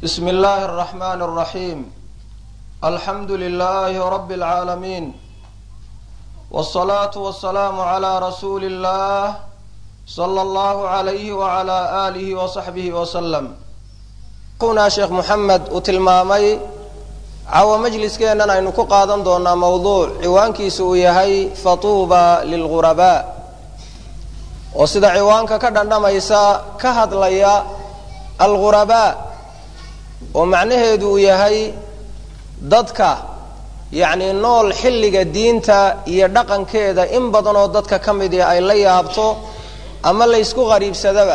بسم الله الرحمن الرحيم الحمد لله رب العالمين والصلاة والسلام على رسول الله صلى الله عليه وعلى آله وصحبه وسلم kuna sheekh moxamed uu tilmaamay cawo majliskeennan aynu ku qaadan doonaa mowduuc ciwaankiisu uu yahay fatuuba lilghurabaa oo sida ciwaanka ka dhandhamaysa ka hadlaya alghurabaa oo macnaheedu uu yahay dadka yacni nool xilliga diinta iyo dhaqankeeda in badan oo dadka ka mid i ay la yaabto ama laysku qariibsadaba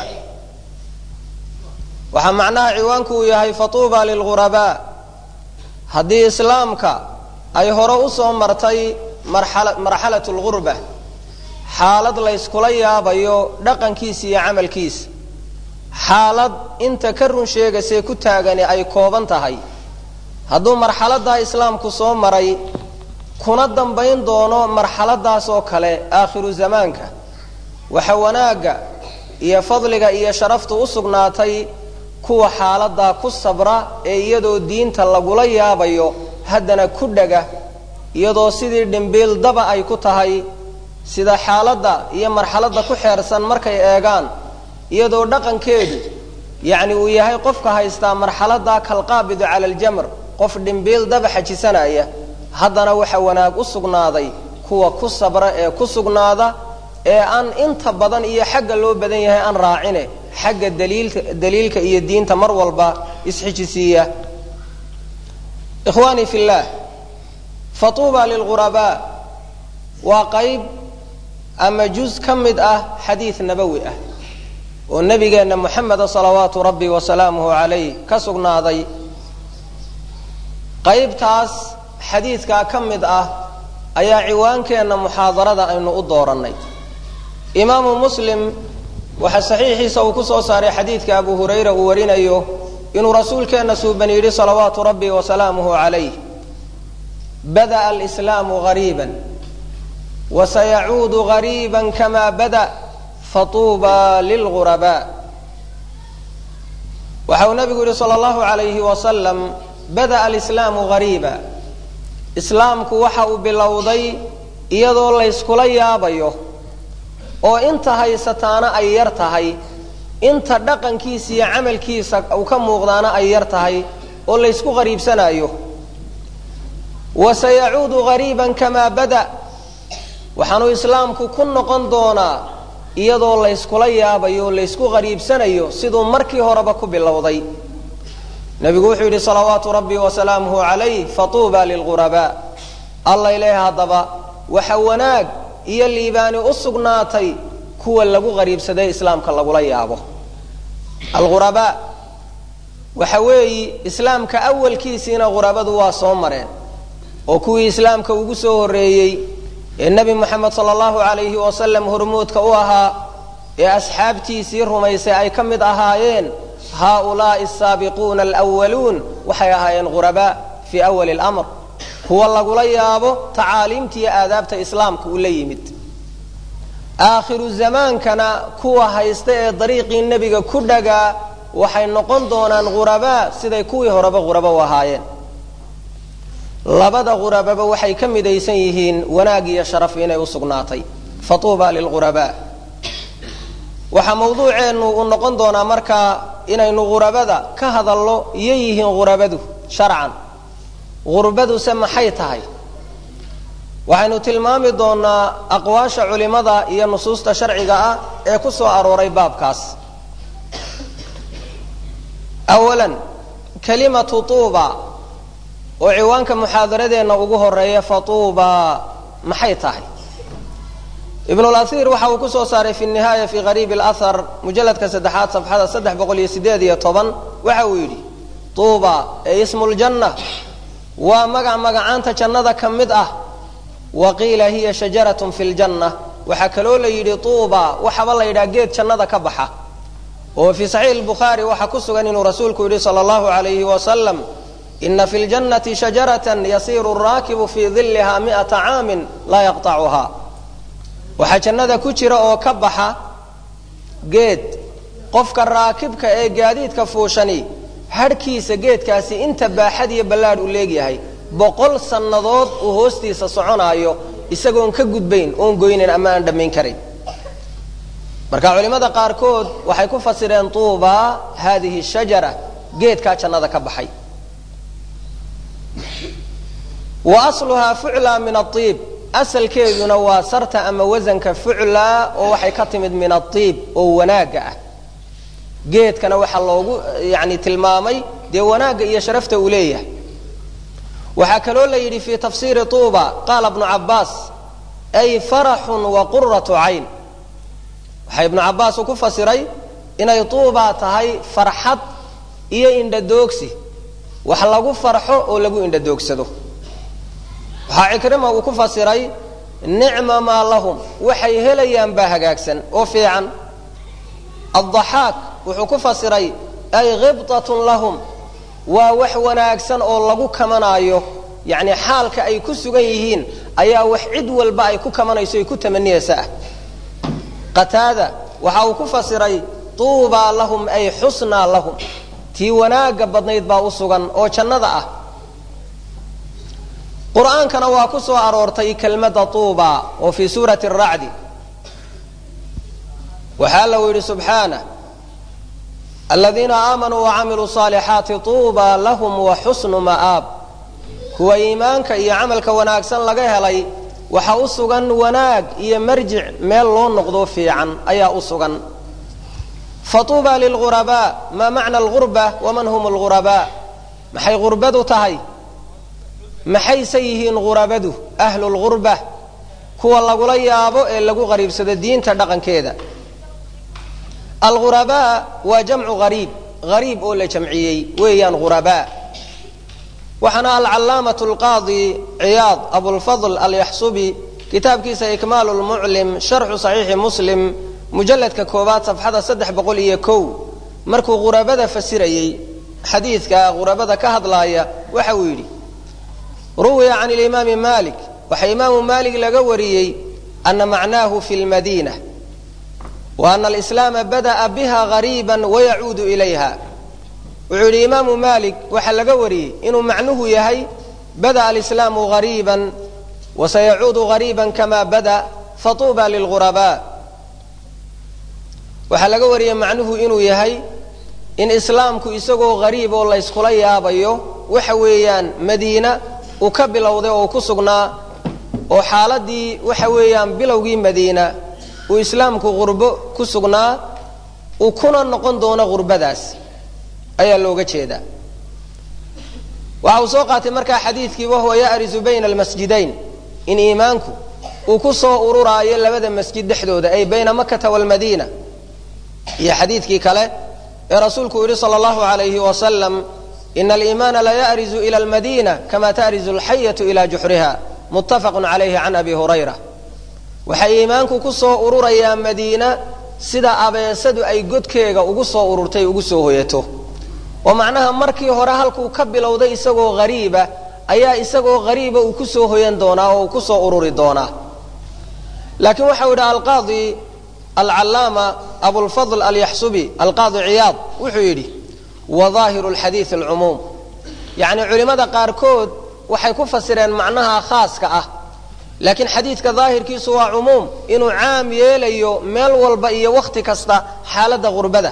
waxaa macnaha ciwaanku uu yahay fatuuba lilghurabaa haddii islaamka ay hore usoo martay marxala marxalat lghurba xaalad layskula yaabayo dhaqankiisa iyo camalkiisa xaalad inta ka run sheegaysee ku taagani ay kooban tahay hadduu marxaladaa islaamku soo maray kuna dambayn doono marxaladaas oo kale aakhiru zamaanka waxa wanaagga iyo fadliga iyo sharaftu u sugnaatay kuwa xaaladaa ku sabra ee iyadoo diinta lagula yaabayo haddana ku dhaga iyadoo sidii dhimbiil daba ay ku tahay sida xaaladda iyo marxaladda ku xeersan markay eegaan iyadoo dhaqankeedu yacni uu yahay qofka haystaa marxaladaa kalqaabidu cala aljamr qof dhimbiil daba xajisanaya haddana waxa wanaag u sugnaaday kuwa ku sabra ee ku sugnaada ee aan inta badan iyo xagga loo badan yahay aan raacine xagga daliilka daliilka iyo diinta mar walba isxijisiiya ikhwaanii fi llah fatuuba lilghurabaa waa qayb ama juz ka mid ah xadiid nabowi ah oo nabigeenna moxameda salawaatu rabbi wasalaamuhu calayh ka sugnaaday qaybtaas xadiidkaa ka mid ah ayaa ciwaankeenna muxaadarada aynu u doorannay imaamu muslim waxaa saxiixiisa uu ku soo saaray xadiidka abu hurayra uu warinayo inuu rasuulkeenna suuban yidhi salawaatu rabbi wasalaamuhu calayh bada'a alislaamu gariiban wasayacuudu gariiban kama bada fatuuba lilghurabaa waxa uu nabigu yidhi sala allahu alayhi wasalam bada'a alislaamu gariiba islaamku waxa uu bilowday iyadoo layskula yaabayo oo inta haysataana ay yar tahay inta dhaqankiisa iyo camalkiisa uu ka muuqdaana ay yar tahay oo laysku qariibsanaayo wa sayacuudu gariiban kamaa bada waxaanuu islaamku ku noqon doonaa iyadoo layskula yaabayo o laysku qariibsanayo siduu markii horeba ku bilowday nebigu wuxuu yidhi salawaatu rabbi wasalaamuhu calayh fatuuba lilghurabaa allay leeha haddaba waxa wanaag iyo liibaani u sugnaatay kuwa lagu qariibsaday islaamka lagula yaabo alghurabaa waxa weeyi islaamka awalkiisiina ghurabadu waa soo mareen oo kuwii islaamka ugu soo horreeyey ee nebi moxamed sala allahu calayhi wasalam hormuudka u ahaa ee asxaabtiisii rumaysay ay ka mid ahaayeen haaulaai asaabiquuna alwaluun waxay ahaayeen ghurabaa fii awali lamr kuwa lagula yaabo tacaaliimta iyo aadaabta islaamka uu la yimid aakhiru zamaankana kuwa haysta ee dariiqii nebiga ku dhagaa waxay noqon doonaan ghurabaa siday kuwii horeba ghurabo u ahaayeen labada ghurababa waxay ka midaysan yihiin wanaag iyo sharaf inay u sugnaatay fatuuba lilghurabaa waxaa mawduuceennu uu noqon doonaa markaa inaynu ghurabada ka hadalno iyo yihiin ghurabadu sharcan gurbaduse maxay tahay waxaynu tilmaami doonaa aqwaasha culimada iyo nusuusta sharciga ah ee ku soo arooray baabkaas awalan kalimatu tuuba oo ciwaanka muxaadaradeenna ugu horeeya fatuuba maxay tahay ibnulasiir waxa uu ku soo saaray fi nihaaya fi qariib alahar mujalladka saddexaad safxada saddex boqol iyo sideed iyo toban waxa uu yidhi tuuba ee ismu ljanna waa magac magacaanta jannada ka mid ah wa qiila hiya shajaratun fi ljanna waxaa kaloo la yidhi tuuba waxaba la yidhaha geed jannada ka baxa oo fii saxiix bukhaari waxaa ku sugan inuu rasuulku yidhi sala allahu alayhi wasalam ina fi ljannati shajaratan yasiiru raakibu fii diliha mi'ata caamin laa yaqtacuha waxaa jannada ku jira oo ka baxa geed qofka raakibka ee gaadiidka fuushani hadhkiisa geedkaasi inta baaxad iyo ballaadh uu leegyahay boqol sannadood uu hoostiisa soconaayo isagoon ka gudbayn oon goynayn ama aan dhammayn karayn marka culimmada qaarkood waxay ku fasireen tuubaa haadihi shajara geedkaa jannada ka baxay wa asluhaa fuclaa min aiib asalkeeduna waa sarta ama wasanka fuclaa oo waxay ka timid min aiib oo wanaagga ah geedkana waxaa loogu yani tilmaamay dee wanaagga iyo sharafta uu leeyahay waxaa kaloo la yidhi fii tafsiiri tuuba qaala bnu cabbaas ay faraxun wa quratu cayn waxaa ibnu cabbaas uu ku fasiray inay tuubaa tahay farxad iyo indhadoogsi wax lagu farxo oo lagu indhadoogsado waxaa cikrima uu ku fasiray nicma maa lahum waxay helayaan baa hagaagsan oo fiican addaxaak wuxuu ku fasiray ay khibtatun lahum waa wax wanaagsan oo lagu kamanaayo yacni xaalka ay ku sugan yihiin ayaa wax cid walba ay ku kamanayso ay ku tamaniyaysa ah qataada waxa uu ku fasiray tuubaa lahum ay xusnaa lahum tii wanaagga badnayd baa u sugan oo jannada ah qur'aankana waa ku soo aroortay kelmadda tuuba oo fii suurati aracdi waxaa allau yidhi subxaanah aladiina aamanuu wacamiluu saalixaati tuuba lahum wa xusnu ma'aab kuwa iimaanka iyo camalka wanaagsan laga helay waxa u sugan wanaag iyo marjic meel loo noqdo fiican ayaa u sugan fatuuba lilghurabaa maa macna algurba waman hum algurabaa maxay gurbadu tahay maxayse yihiin ghurabadu ahlu lghurba kuwa lagula yaabo ee lagu qariibsado diinta dhaqankeeda alghurabaa waa jamcu hariib hariib oo la jamciyey weeyaan ghurabaa waxaana alcalaamatu alqaadi ciyaad abulfadl alyaxsubi kitaabkiisa ikmaalu lmuclim sharxu saxiixi muslim mujalladka koowaad safxada saddex boqol iyo kow markuu ghurabada fasirayey xadiidka ghurabada ka hadlaaya waxa uu yidhi ruwiya can limaami malik waxaa imaamu malik laga wariyey ana macnaahu fi lmadiina wa ana alislaama bada'a biha gariiba wayacuudu ilayha wuxuu yidhi imaamu malik waxaa laga wariyey inuu macnuhu yahay bada'a alislaamu gariiban wasayacuudu gariiban kama bada fatuuba lilghurabaa waxaa laga wariyey macnuhu inuu yahay in islaamku isagoo gariib oo layskula yaabayo waxa weeyaan madiina uu ka bilowday oo uu ku sugnaa oo xaaladii waxa weeyaan bilowgii madiina uu islaamku qurbo ku sugnaa uu kuna noqon doono qurbadaas ayaa looga jeedaa waxa uu soo qaatay markaa xadiidkii wahuwa ya'risu bayna almasjidayn in iimaanku uu ku soo ururaayo labada masjid dhexdooda ay bayna makata waalmadiina iyo xadiidkii kale ee rasuulku yidhi sala allahu alayhi wasalam ina aliimaana la ya'rizu ila almadiina kama ta'rizu alxayatu ila juxriha muttafaqun calayhi can abi hurayra waxay iimaanku ku soo ururayaa madiina sida abeesadu ay godkeega ugu soo ururtay ugu soo hoyato oo macnaha markii hore halkuu ka bilowday isagoo hariiba ayaa isagoo hariiba uu ku soo hoyan doonaa oo uu ku soo ururi doonaa laakiin waxau yidhi alqaadi alcallaama abulfadl alyaxsubi alqaadi ciyaad wuxuu yidhi wa daahiru lxadiid alcumuum yacni culimmada qaarkood waxay ku fasireen macnaha khaaska ah laakiin xadiidka daahirkiisu waa cumuum inuu caam yeelayo meel walba iyo wakhti kasta xaaladda gurbada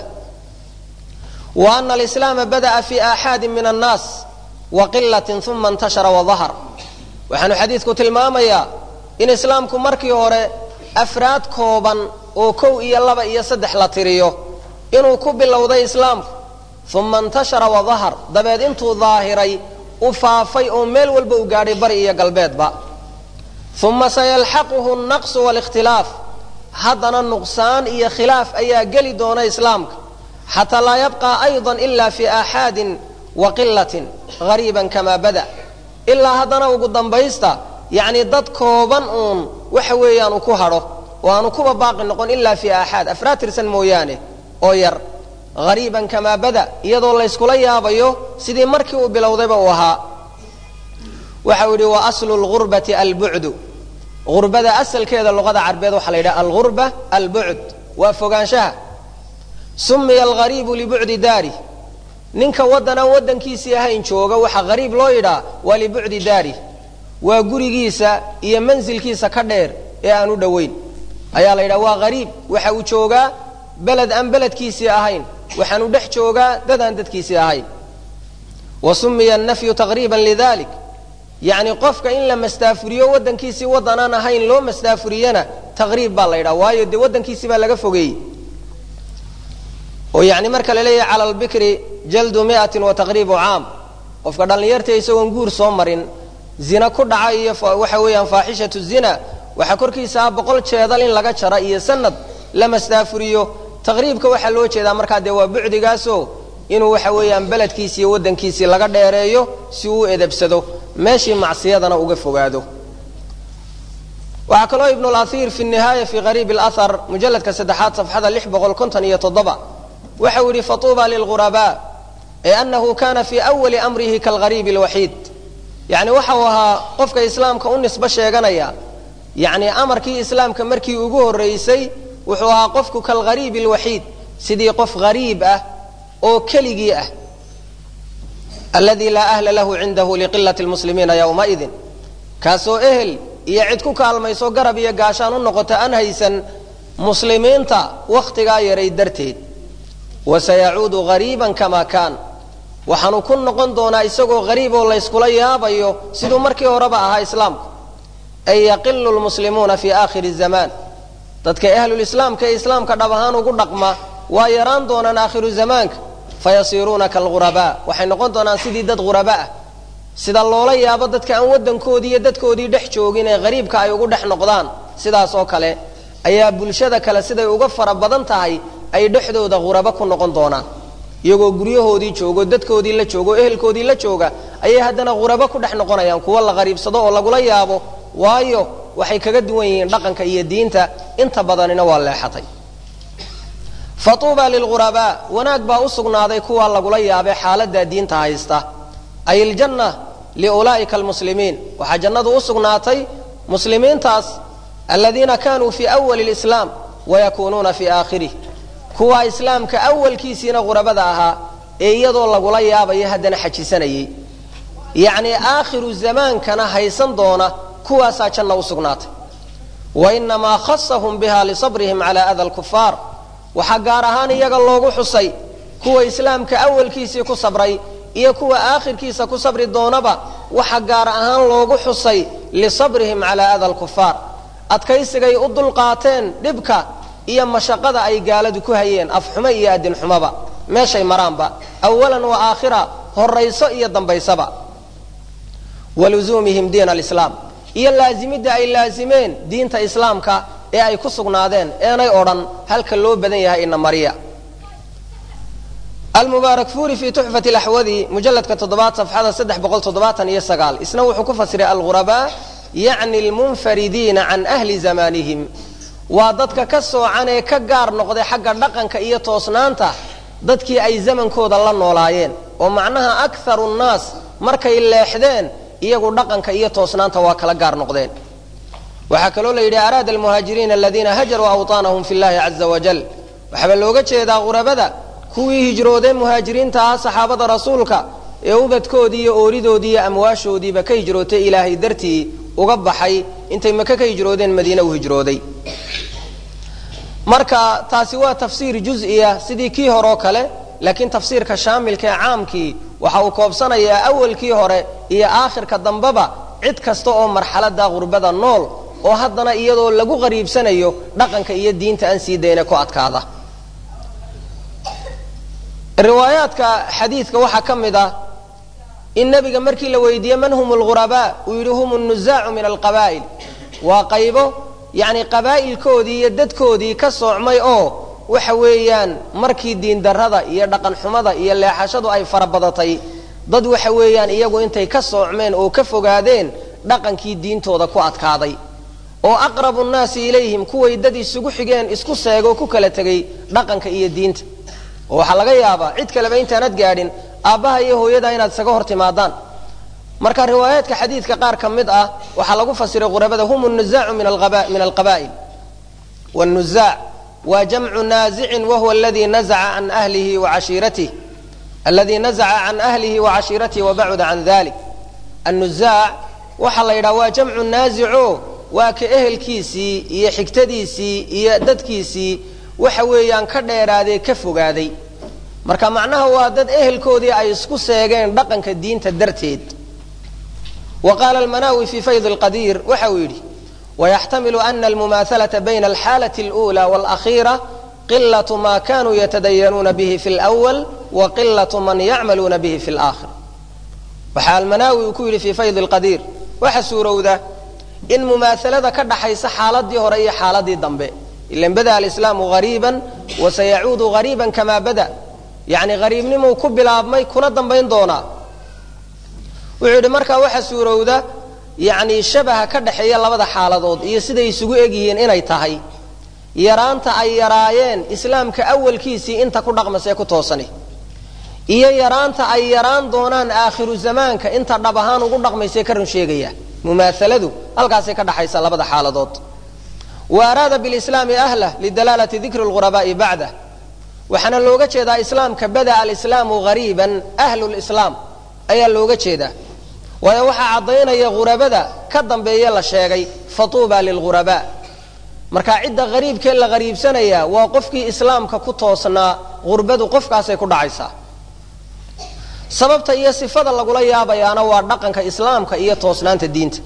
wa ana alislaama bada'a fi aaxaadin min annaas wa qilatin uma intashara wadahar waxaanu xadiidku tilmaamayaa in islaamku markii hore afraad kooban oo kow iyo laba iyo saddex la tiriyo inuu ku bilowday islaamku uma intashara wadahar dabeed intuu daahiray u faafay oo meel walba u gaadhay bari iyo galbeedba uma sayalxaquhu naqsu walikhtilaaf haddana nuqsaan iyo khilaaf ayaa geli doona islaamka xataa laa yabqa ayضa ila fi aaxaadin wa qilatin gariiban kamaa bada ilaa haddana ugu dambaysta yacni dad kooban uun waxa weeyaan uu ku hadho oo aanu kuba baaqi noqon ilaa fi aaxaad afraad tirsan mooyaane oo yar hariiban kamaa bada iyadoo layskula yaabayo sidii markii uu bilowdayba uu ahaa waxau yidhi wa aslu lgurbati albucdu gurbada asalkeeda luqada carbeed waxaa la yidhaha algurba albucd waa fogaanshaha sumiya alghariibu libucdi daari ninka waddan aan waddankiisii ahayn jooga waxaa qariib loo yidhaa waa libucdi daari waa gurigiisa iyo mansilkiisa ka dheer ee aan u dhoweyn ayaa la yidhaha waa qariib waxa uu joogaa beled aan beledkiisii ahayn waxaanu dhex joogaa dad aan dadkiisii ahayn wa sumiya annafyu taqriiban lidalik yacni qofka in la mastaafuriyo waddankiisii waddan aan ahayn loo mastaafuriyana taqriib baa la yidhaha waayo dee waddankiisii baa laga fogeeyey oo yani marka la leeyahay cala albikri jaldu miatin wa taqriibu caam qofka dhallinyarta isagoon guur soo marin zina ku dhaca iyo waxa weeyaan faaxishatu zina waxaa korkiisa ah boqol jeedal in laga jara iyo sanad la mastaafuriyo taqriibka waxaa loo jeedaa markaa dee waa bucdigaaso inuu waxa weeyaan beledkiisi iyo waddankiisii laga dheereeyo si uu u edabsado meeshii macsiyadana uga fogaado waxaa kaloo ibnu laiir fi nihaaya fi qariib lahar mujalladka saddexaad safxada lix boqol konton iyo toddoba waxa uu yihi fatuuba lilghurabaa ee anahu kana fi awali amrihi kalgariib lwaxiid yani waxa uu ahaa qofka islaamka u nisbo sheeganaya yani amarkii islaamka markii ugu horeysay wuxuu ahaa qofku kalgariib lwaxiid sidii qof gariib ah oo keligii ah aladi laa ahla lahu cindahu liqilati lmuslimiina ywmaidin kaasoo ehel iyo cid ku kaalmayso garab iyo gaashaan u noqota aan haysan muslimiinta wakhtigaa yaray darteed wasayacuudu gariiban kama kaan waxaanu ku noqon doonaa isagoo gariib oo layskula yaabayo siduu markii horeba ahaa islaamku ay yaqilu lmuslimuuna fi aakhiri zamaan dadka ahlulislaamka ee islaamka dhab ahaan ugu dhaqma waa yaraan doonaan aakhiru zamaanka fayasiiruuna kalghurabaa waxay noqon doonaan sidii dad ghuraba ah sida loola yaabo dadka aan waddankoodii iyo dadkoodii dhex joogin ee qariibka ay ugu dhex noqdaan sidaas oo kale ayaa bulshada kale siday uga fara badan tahay ay dhexdooda ghurabo ku noqon doonaan iyagoo guryahoodii joogo dadkoodii la joogo ehelkoodii la jooga ayay haddana ghurabo ku dhex noqonayaan kuwa la qariibsado oo lagula yaabo waayo waxay kaga duwan yihiin dhaqanka iyo diinta inta badanina waa leexatay fatuuba lilghurabaa wanaag baa u sugnaaday kuwa lagula yaabay xaaladaa diinta haysta ay iljanna liulaa'ika almuslimiin waxaa jannadu u sugnaatay muslimiintaas aladiina kanuu fii awali lislaam wayakuunuuna fii aakhirih kuwa islaamka awalkiisiina ghurabada ahaa ee iyadoo lagula yaabayo haddana xajisanayay yacnii aakhiru zamaankana haysan doona kuwaasaa janna u sugnaatay wainamaa khasahum biha lisabrihim cala ada lkufaar waxaa gaar ahaan iyaga loogu xusay kuwa islaamka awalkiisii ku sabray iyo kuwa aakhirkiisa ku sabri doonaba waxa gaar ahaan loogu xusay lisabrihim calaa ada lkufaar adkaysigay u dulqaateen dhibka iyo mashaqada ay gaaladu ku hayeen afxumo iyo adinxumoba meeshay maraanba awalan wa aakhira horayso iyo dambaysaba waluzuumihim diin alislaam iyo laazimidda ay laazimeen diinta islaamka ee ay ku sugnaadeen eenay odhan halka loo badan yahay ina mariya almubaarak furi fi tuxfati laxwadi mujaladka toddobaad safxada saddex boqol toddobaatan iyo sagaal isna wuxuu ku fasiray alghurabaa yacni lmunfaridiina can ahli zamaanihim waa dadka ka soocan ee ka gaar noqday xagga dhaqanka iyo toosnaanta dadkii ay zamankooda la noolaayeen oo macnaha akharu nnaas markay leexdeen iyagu dhaqanka iyo toosnaanta waa kala gaar noqdeen waxaa kaloo la yidhi araada almuhaajiriina aladiina hajaruu awطaanahum fi llahi caza wajal waxaaba looga jeedaa ghurabada kuwii hijroodee muhaajiriinta ahaa saxaabada rasuulka ee ubadkoodii iyo ooridoodii iyo amwaashoodiiba ka hijrootay ilaahay dartii uga baxay intay maka ka hijroodeen madiine u hijrooday marka taasi waa tafsiir juz-iya sidii kii horeo kale laakiin tafsiirka shaamilka ee caamkii waxa uu koobsanayaa awalkii hore iyo aakhirka dambeba cid kasta oo marxalada gurbada nool oo haddana iyadoo lagu qariibsanayo dhaqanka iyo diinta aan sii dayna ku adkaada riwaayaadka xadiidka waxaa ka mid ah in nebiga markii la weydiiyey man hum lghurabaa uu yidhi hum nuzaacu min alqabaa'il waa qaybo yacni qabaa'ilkoodii iyo dadkoodii ka soocmay oo waxa weeyaan markii diindarrada iyo dhaqanxumada iyo leexashadu ay farabadatay dad waxa weeyaan iyagu intay ka soocmeen oo ka fogaadeen dhaqankii diintooda ku adkaaday oo aqrabu nnaasi ilayhim kuway dad isugu xigeen isku seegoo ku kala tegay dhaqanka iyo diinta oo waxaa laga yaabaa cid kaleba intaanad gaadhin aabbaha iyo hooyada inaad isaga hor timaadaan marka riwaayaadka xadiidka qaar ka mid ah waxaa lagu fasiray qurabada hum nuzaacu min alqaba'il wannuzaac waa jamcu naazicin wahuwa aladii nazaca can ahlihi wa cashiiratih aladi nazaca can ahlihi wa cashiiratihi wabacuda can dalik annuzaac waxaa la yidhaha waa jamcu naasico waa ka ehelkiisii iyo xigtadiisii iyo dadkiisii waxa weeyaan ka dheeraadee ka fogaaday marka macnaha waa dad ehelkoodii ay isku seegeen dhaqanka diinta darteed wa qaala almanaawi fii fayd lqadiir waxa uu yidhi wayaxtamilu ana almumaahalata bayna alxaalati اlأulى wاlأkhiira qilatu ma kanuu yatadayanuuna bihi fi اlأwal wa qilatu man yacmaluuna bihi fi اlآkhir waxaa almanaawi uu ku yidhi fii fayd lqadiir waxa suurowda in mumaahalada ka dhaxaysa xaaladii hore iyo xaaladii dambe ilan bada alislaamu hariiban wasayacuudu hariiban kamaa bada yacni hariibnimuu ku bilaabmay kuna dambayn doonaa wuxuu yidhi markaa waxa suurowda yacni shabaha ka dhaxeeya labada xaaladood iyo siday isugu egyihiin inay tahay yaraanta ay yaraayeen islaamka awalkiisii inta ku dhaqmasee ku toosani iyo yaraanta ay yaraan doonaan aakhiru zamaanka inta dhab ahaan ugu dhaqmaysee ka run sheegaya mumaahaladu halkaasay ka dhaxaysa labada xaaladood wa araada bilislaami ahlah lidalaalati dikri lghurabaa'i bacdah waxaana looga jeedaa islaamka bada'a alislaamu hariiban ahlu lislaam ayaa looga jeedaa waayo waxaa caddaynaya ghurabada ka dambeeye la sheegay fatuuba lilghurabaa marka cidda hariibkee la hariibsanaya waa qofkii islaamka ku toosnaa gurbadu qofkaasay ku dhacaysaa sababta iyo sifada lagula yaabayaana waa dhaqanka islaamka iyo toosnaanta diinta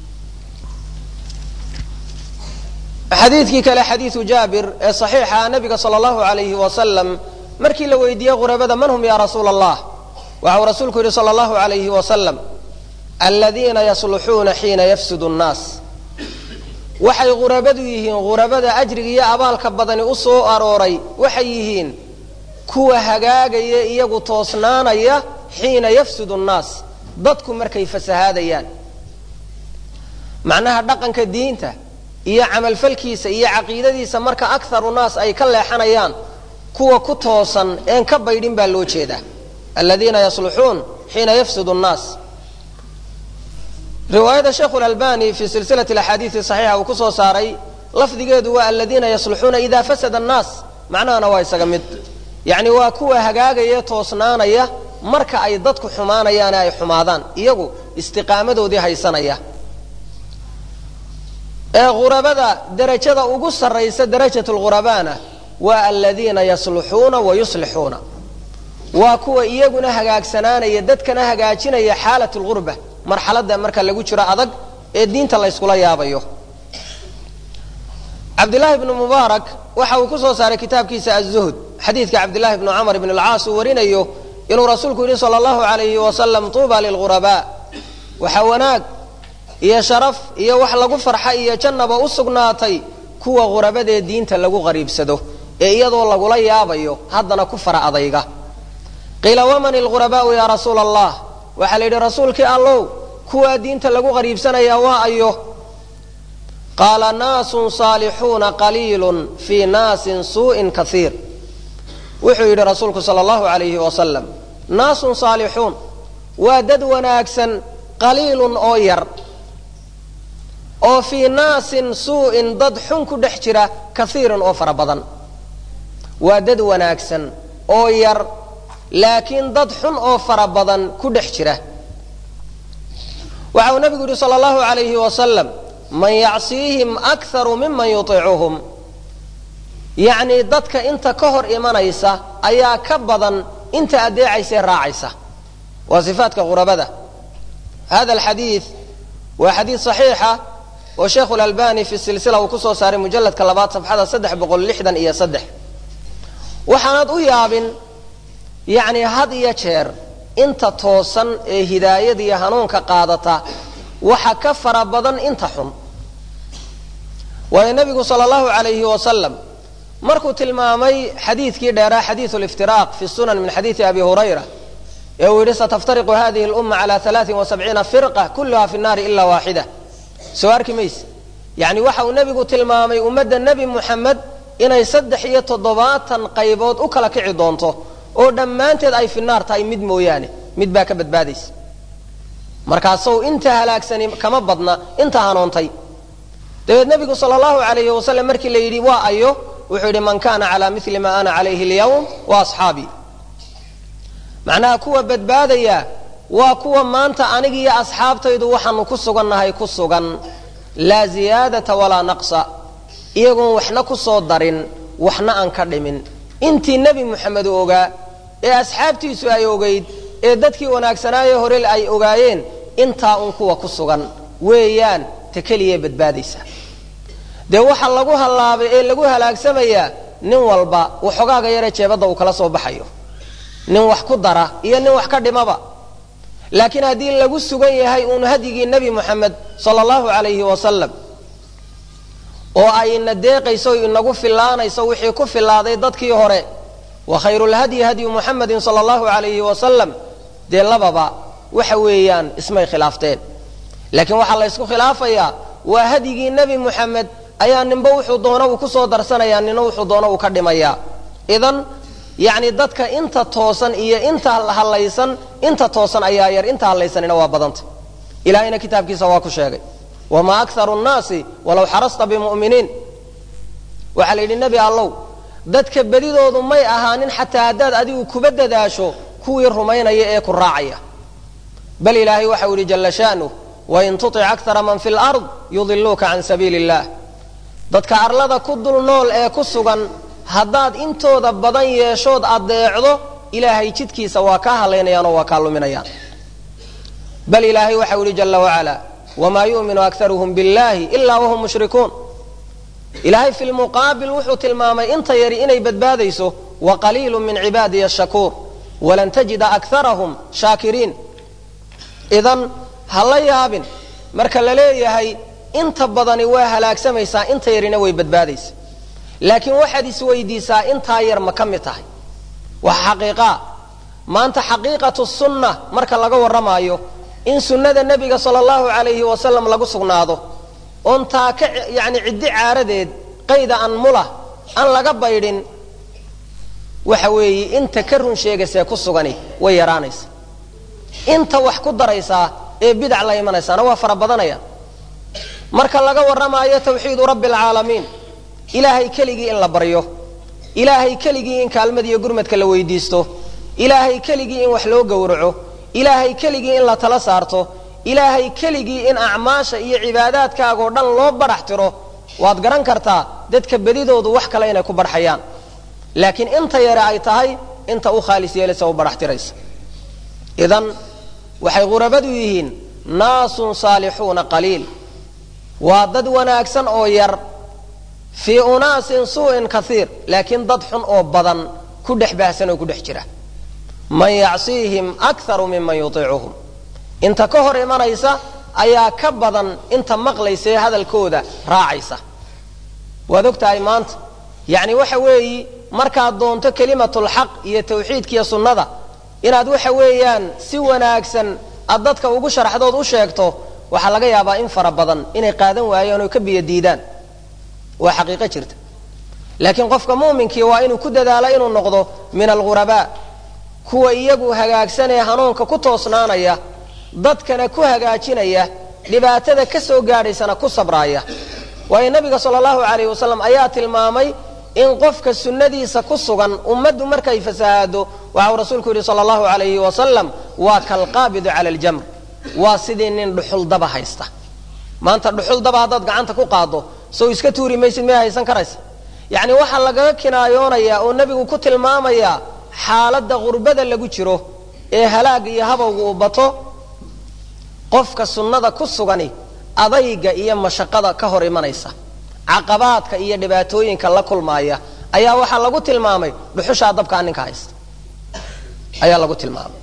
xadiidkii kale xadiidu jaabir ee saxiixa nabiga sala allahu alayhi wasalam markii la weydiiyey ghurabada man hum ya rasuula allah waxau rasuulku yidhi sala allahu alayhi wasalam aladiina yasluxuuna xiina yafsudu nnaas waxay ghurabadu yihiin ghurabada ajriga iyo abaalka badani u soo arooray waxay yihiin kuwa hagaagaya iyagu toosnaanaya xiina yafsudu nnaas dadku markay fasahaadayaan macnaha dhaqanka diinta iyo camalfalkiisa iyo caqiidadiisa marka akharu naas ay ka leexanayaan kuwa ku toosan een ka baydhin baa loo jeedaa aladiina yasluxuun xiina yafsudu nnaas riwaayada sheikhu lalbani fi silsilati axaadiisi saxiixa uu ku soo saaray lafdigeedu waa aladiina yasluxuuna ida fasada annaas macnahana waa isaga mid yacni waa kuwa hagaagaya toosnaanaya marka ay dadku xumaanayaane ay xumaadaan iyagu istiqaamadoodii haysanaya ee ghurabada derajada ugu sarraysa darajat lghurabaana waa aladiina yasluxuuna wa yuslixuuna waa kuwa iyaguna hagaagsanaanaya dadkana hagaajinaya xaalat lghurba marxaladda marka lagu jiro adag ee diinta layskula yaabayo cabdillaahi bnu mubaarak waxa uu ku soo saaray kitaabkiisa azuhd xadiidka cabdillahi bnu camr bn alcaas uu warinayo inuu rasuulku yidhi sala allahu alayhi wasalam tuuba lilghurabaa waxa wanaag iyo sharaf iyo wax lagu farxa iyo jannaba u sugnaatay kuwa ghurabadee diinta lagu qariibsado ee iyadoo lagula yaabayo haddana ku fara adayga qiila waman ilghurabaau yaa rasuula allah waxaa la yidhi rasuulkii allow kuwaa diinta lagu qariibsanayaa waa ayo qaala naasun saalixuuna qaliilun fii naasin suu'in kaiir wuxuu yidhi rasuulku sala allahu alayhi wasalam naasun saalixuun waa dad wanaagsan qaliilun oo yar oo fii naasin suu'in dad xun ku dhex jira kaiiran oo fara badan waa dad wanaagsan oo yar laakiin dad xun oo fara badan ku dhex jira waxa uu nabigu yidhi sala allahu alayhi wasalam man yacsiihim akharu miman yutiicuhum yacnii dadka inta ka hor imanaysa ayaa ka badan inta addeecaysee raacaysa waa sifaadka ghurabada hada alxadiid waa xadiid saxiixa oo sheikhu lalbani fi silsila uu ku soo saaray mujalladka labaad safxada saddex boqol lixdan iyo saddex waxaanad u yaabin yacni had iyo jeer inta toosan ee hidaayada iyo hanuunka qaadata waxa ka fara badan inta xun waayo nebigu sala allahu alayhi wasalam markuu tilmaamay xadiidkii dheeraa xadiidu liftiraaq fi sunan min xadiidi abi hurayra ee uu yidhi sataftariqu hadihi lumma cala alaain wasabciina firqa kulluha fi nnaari ila waaxida soo arki mayse yacni waxa uu nebigu tilmaamay ummadda nebi muxamed inay saddex iyo toddobaatan qaybood u kala kici doonto oo dhammaanteed ay fi naar tahay mid mooyaane mid baa ka badbaadaysa markaasow inta halaagsani kama badna inta hanoontay dabeed nebigu sala allahu alayhi wasalam markii la yidhi waa ayo wuxuu yidhi man kana cala mili ma ana calayhi alyawm wa asxaabii macnaha kuwa badbaadaya waa kuwa maanta anigiiyo asxaabtaydu waxaanu ku sugannahay ku sugan laa ziyaadata walaa naqsa iyagoon waxna ku soo darin waxna aan ka dhimin intii nebi moxamed u ogaa ee asxaabtiisu ay ogayd ee dadkii wanaagsanaaye hore ay ogaayeen intaa un kuwa ku sugan weeyaan ta keliyae badbaadaysa dee waxa lagu hallaabay ee lagu halaagsamayaa nin walba waxogaaga yare jeebadda uu kala soo baxayo nin wax ku dara iyo nin wax ka dhimaba laakiin haddii lagu sugan yahay uun hadyigii nebi moxamed sala allahu calayhi wasalam oo ay ina deeqayso inagu fillaanayso wixii ku fillaaday dadkii hore wa khayrulhadyi hadyu muxamedin sala allahu calayhi wasalam dee lababa waxa weeyaan ismay khilaafteen laakiin waxaa la ysku khilaafayaa waa hadyigii nebi moxamed ayaa ninba wuxuu doono uu kusoo darsanayaa nina wuxuu doono uu ka dhimayaa idan yacni dadka inta toosan iyo inta hallaysan inta toosan ayaa yar inta hallaysanina waa badanta ilahayna kitaabkiisa waa ku sheegay wamaa akharu nnaasi walaw xarasta bimu'miniin waxaa la yidhi nebi allow dadka bedidoodu may ahaanin xataa haddaad adigu kuba dadaasho kuwii rumaynaya ee ku raacaya bal ilaahay waxau yidhi jalla sha'nuh wain tutic akara man fi lard yudiluuka can sabiili illah dadka arlada ku dul nool ee ku sugan haddaad intooda badan yeeshood addeecdo ilaahay jidkiisa waa kaa hadlaynayaan oo waa kaa luminayaan bal ilaahay waxau yidhi jalla wacala wamaa yu'minu akaruhum billahi ilaa wahum mushrikuun ilaahay fi lmuqaabil wuxuu tilmaamay inta yari inay badbaadayso wa qaliilu min cibaadiya ashakuur walan tajida akarahum shaakiriin idan ha la yaabin marka la leeyahay inta badani waa halaagsamaysaa inta yarina way badbaadaysa laakiin waxaad isweydiisaa intaa yar ma ka mid tahay waxa xaqiiqaa maanta xaqiiqatu sunna marka laga warramaayo in sunnada nebiga sala allahu calayhi wasalam lagu sugnaado oon taa ka yacni ciddi caaradeed qayda an mula aan laga baydhin waxa weeye inta ka run sheegaysee ku sugani way yaraanaysa inta wax ku daraysaa ee bidac la imanaysaana waa fara badanaya marka laga warramaayo tawxiidu rabbi alcaalamiin ilaahay keligii in la baryo ilaahay keligii in kaalmadiiyo gurmadka la weydiisto ilaahay keligii in wax loo gowraco ilaahay keligii in la tala saarto ilaahay keligii in acmaasha iyo cibaadaadkaagoo dhan loo badhax tiro waad garan kartaa dadka bedidoodu wax kale inay ku barxayaan laakiin inta yare ay tahay inta u khaalis yeelaysa u badhax tiraysa idan waxay qurabadu yihiin naasun saalixuuna qaliil waa dad wanaagsan oo yar fii unaasin suu'in kaiir laakiin dad xun oo badan ku dhex baahsan oo ku dhex jira man yacsiihim akaru miman yutiicuhum inta ka hor imanaysa ayaa ka badan inta maqlaysa ee hadalkooda raacaysa waad og tahay maanta yacni waxa weeyi markaad doonto kelimatulxaq iyo tawxiidkiiyo sunnada inaad waxa weeyaan si wanaagsan aad dadka ugu sharaxdood u sheegto waxaa laga yaabaa in fara badan inay qaadan waayaan oo ka biyo diidaan waa xaqiiqo jirta laakiin qofka mu'minkii waa inuu ku dadaalo inuu noqdo min alghurabaa kuwa iyagu hagaagsanee hanuunka ku toosnaanaya dadkana ku hagaajinaya dhibaatada ka soo gaadhaysana ku sabraaya waayo nabiga sala allahu calayhi wasalam ayaa tilmaamay in qofka sunnadiisa ku sugan ummaddu markay fasahaado waxau rasuulku yidhi sala allahu calayhi wasalam waa kalqaabidu cala aljamr waa sidii nin dhuxul daba haysta maanta dhuxul daba haddaad gacanta ku qaaddo sow iska tuuri maysid miyay haysan karaysa yacni waxaa lagaga kinaayoonayaa oo nebigu ku tilmaamayaa xaaladda qurbada lagu jiro ee halaagga iyo habowga uu bato qofka sunnada ku sugani adayga iyo mashaqada ka hor imanaysa caqabaadka iyo dhibaatooyinka la kulmaaya ayaa waxaa lagu tilmaamay dhuxushaa dabkaa ninka haysta ayaa lagu tilmaamay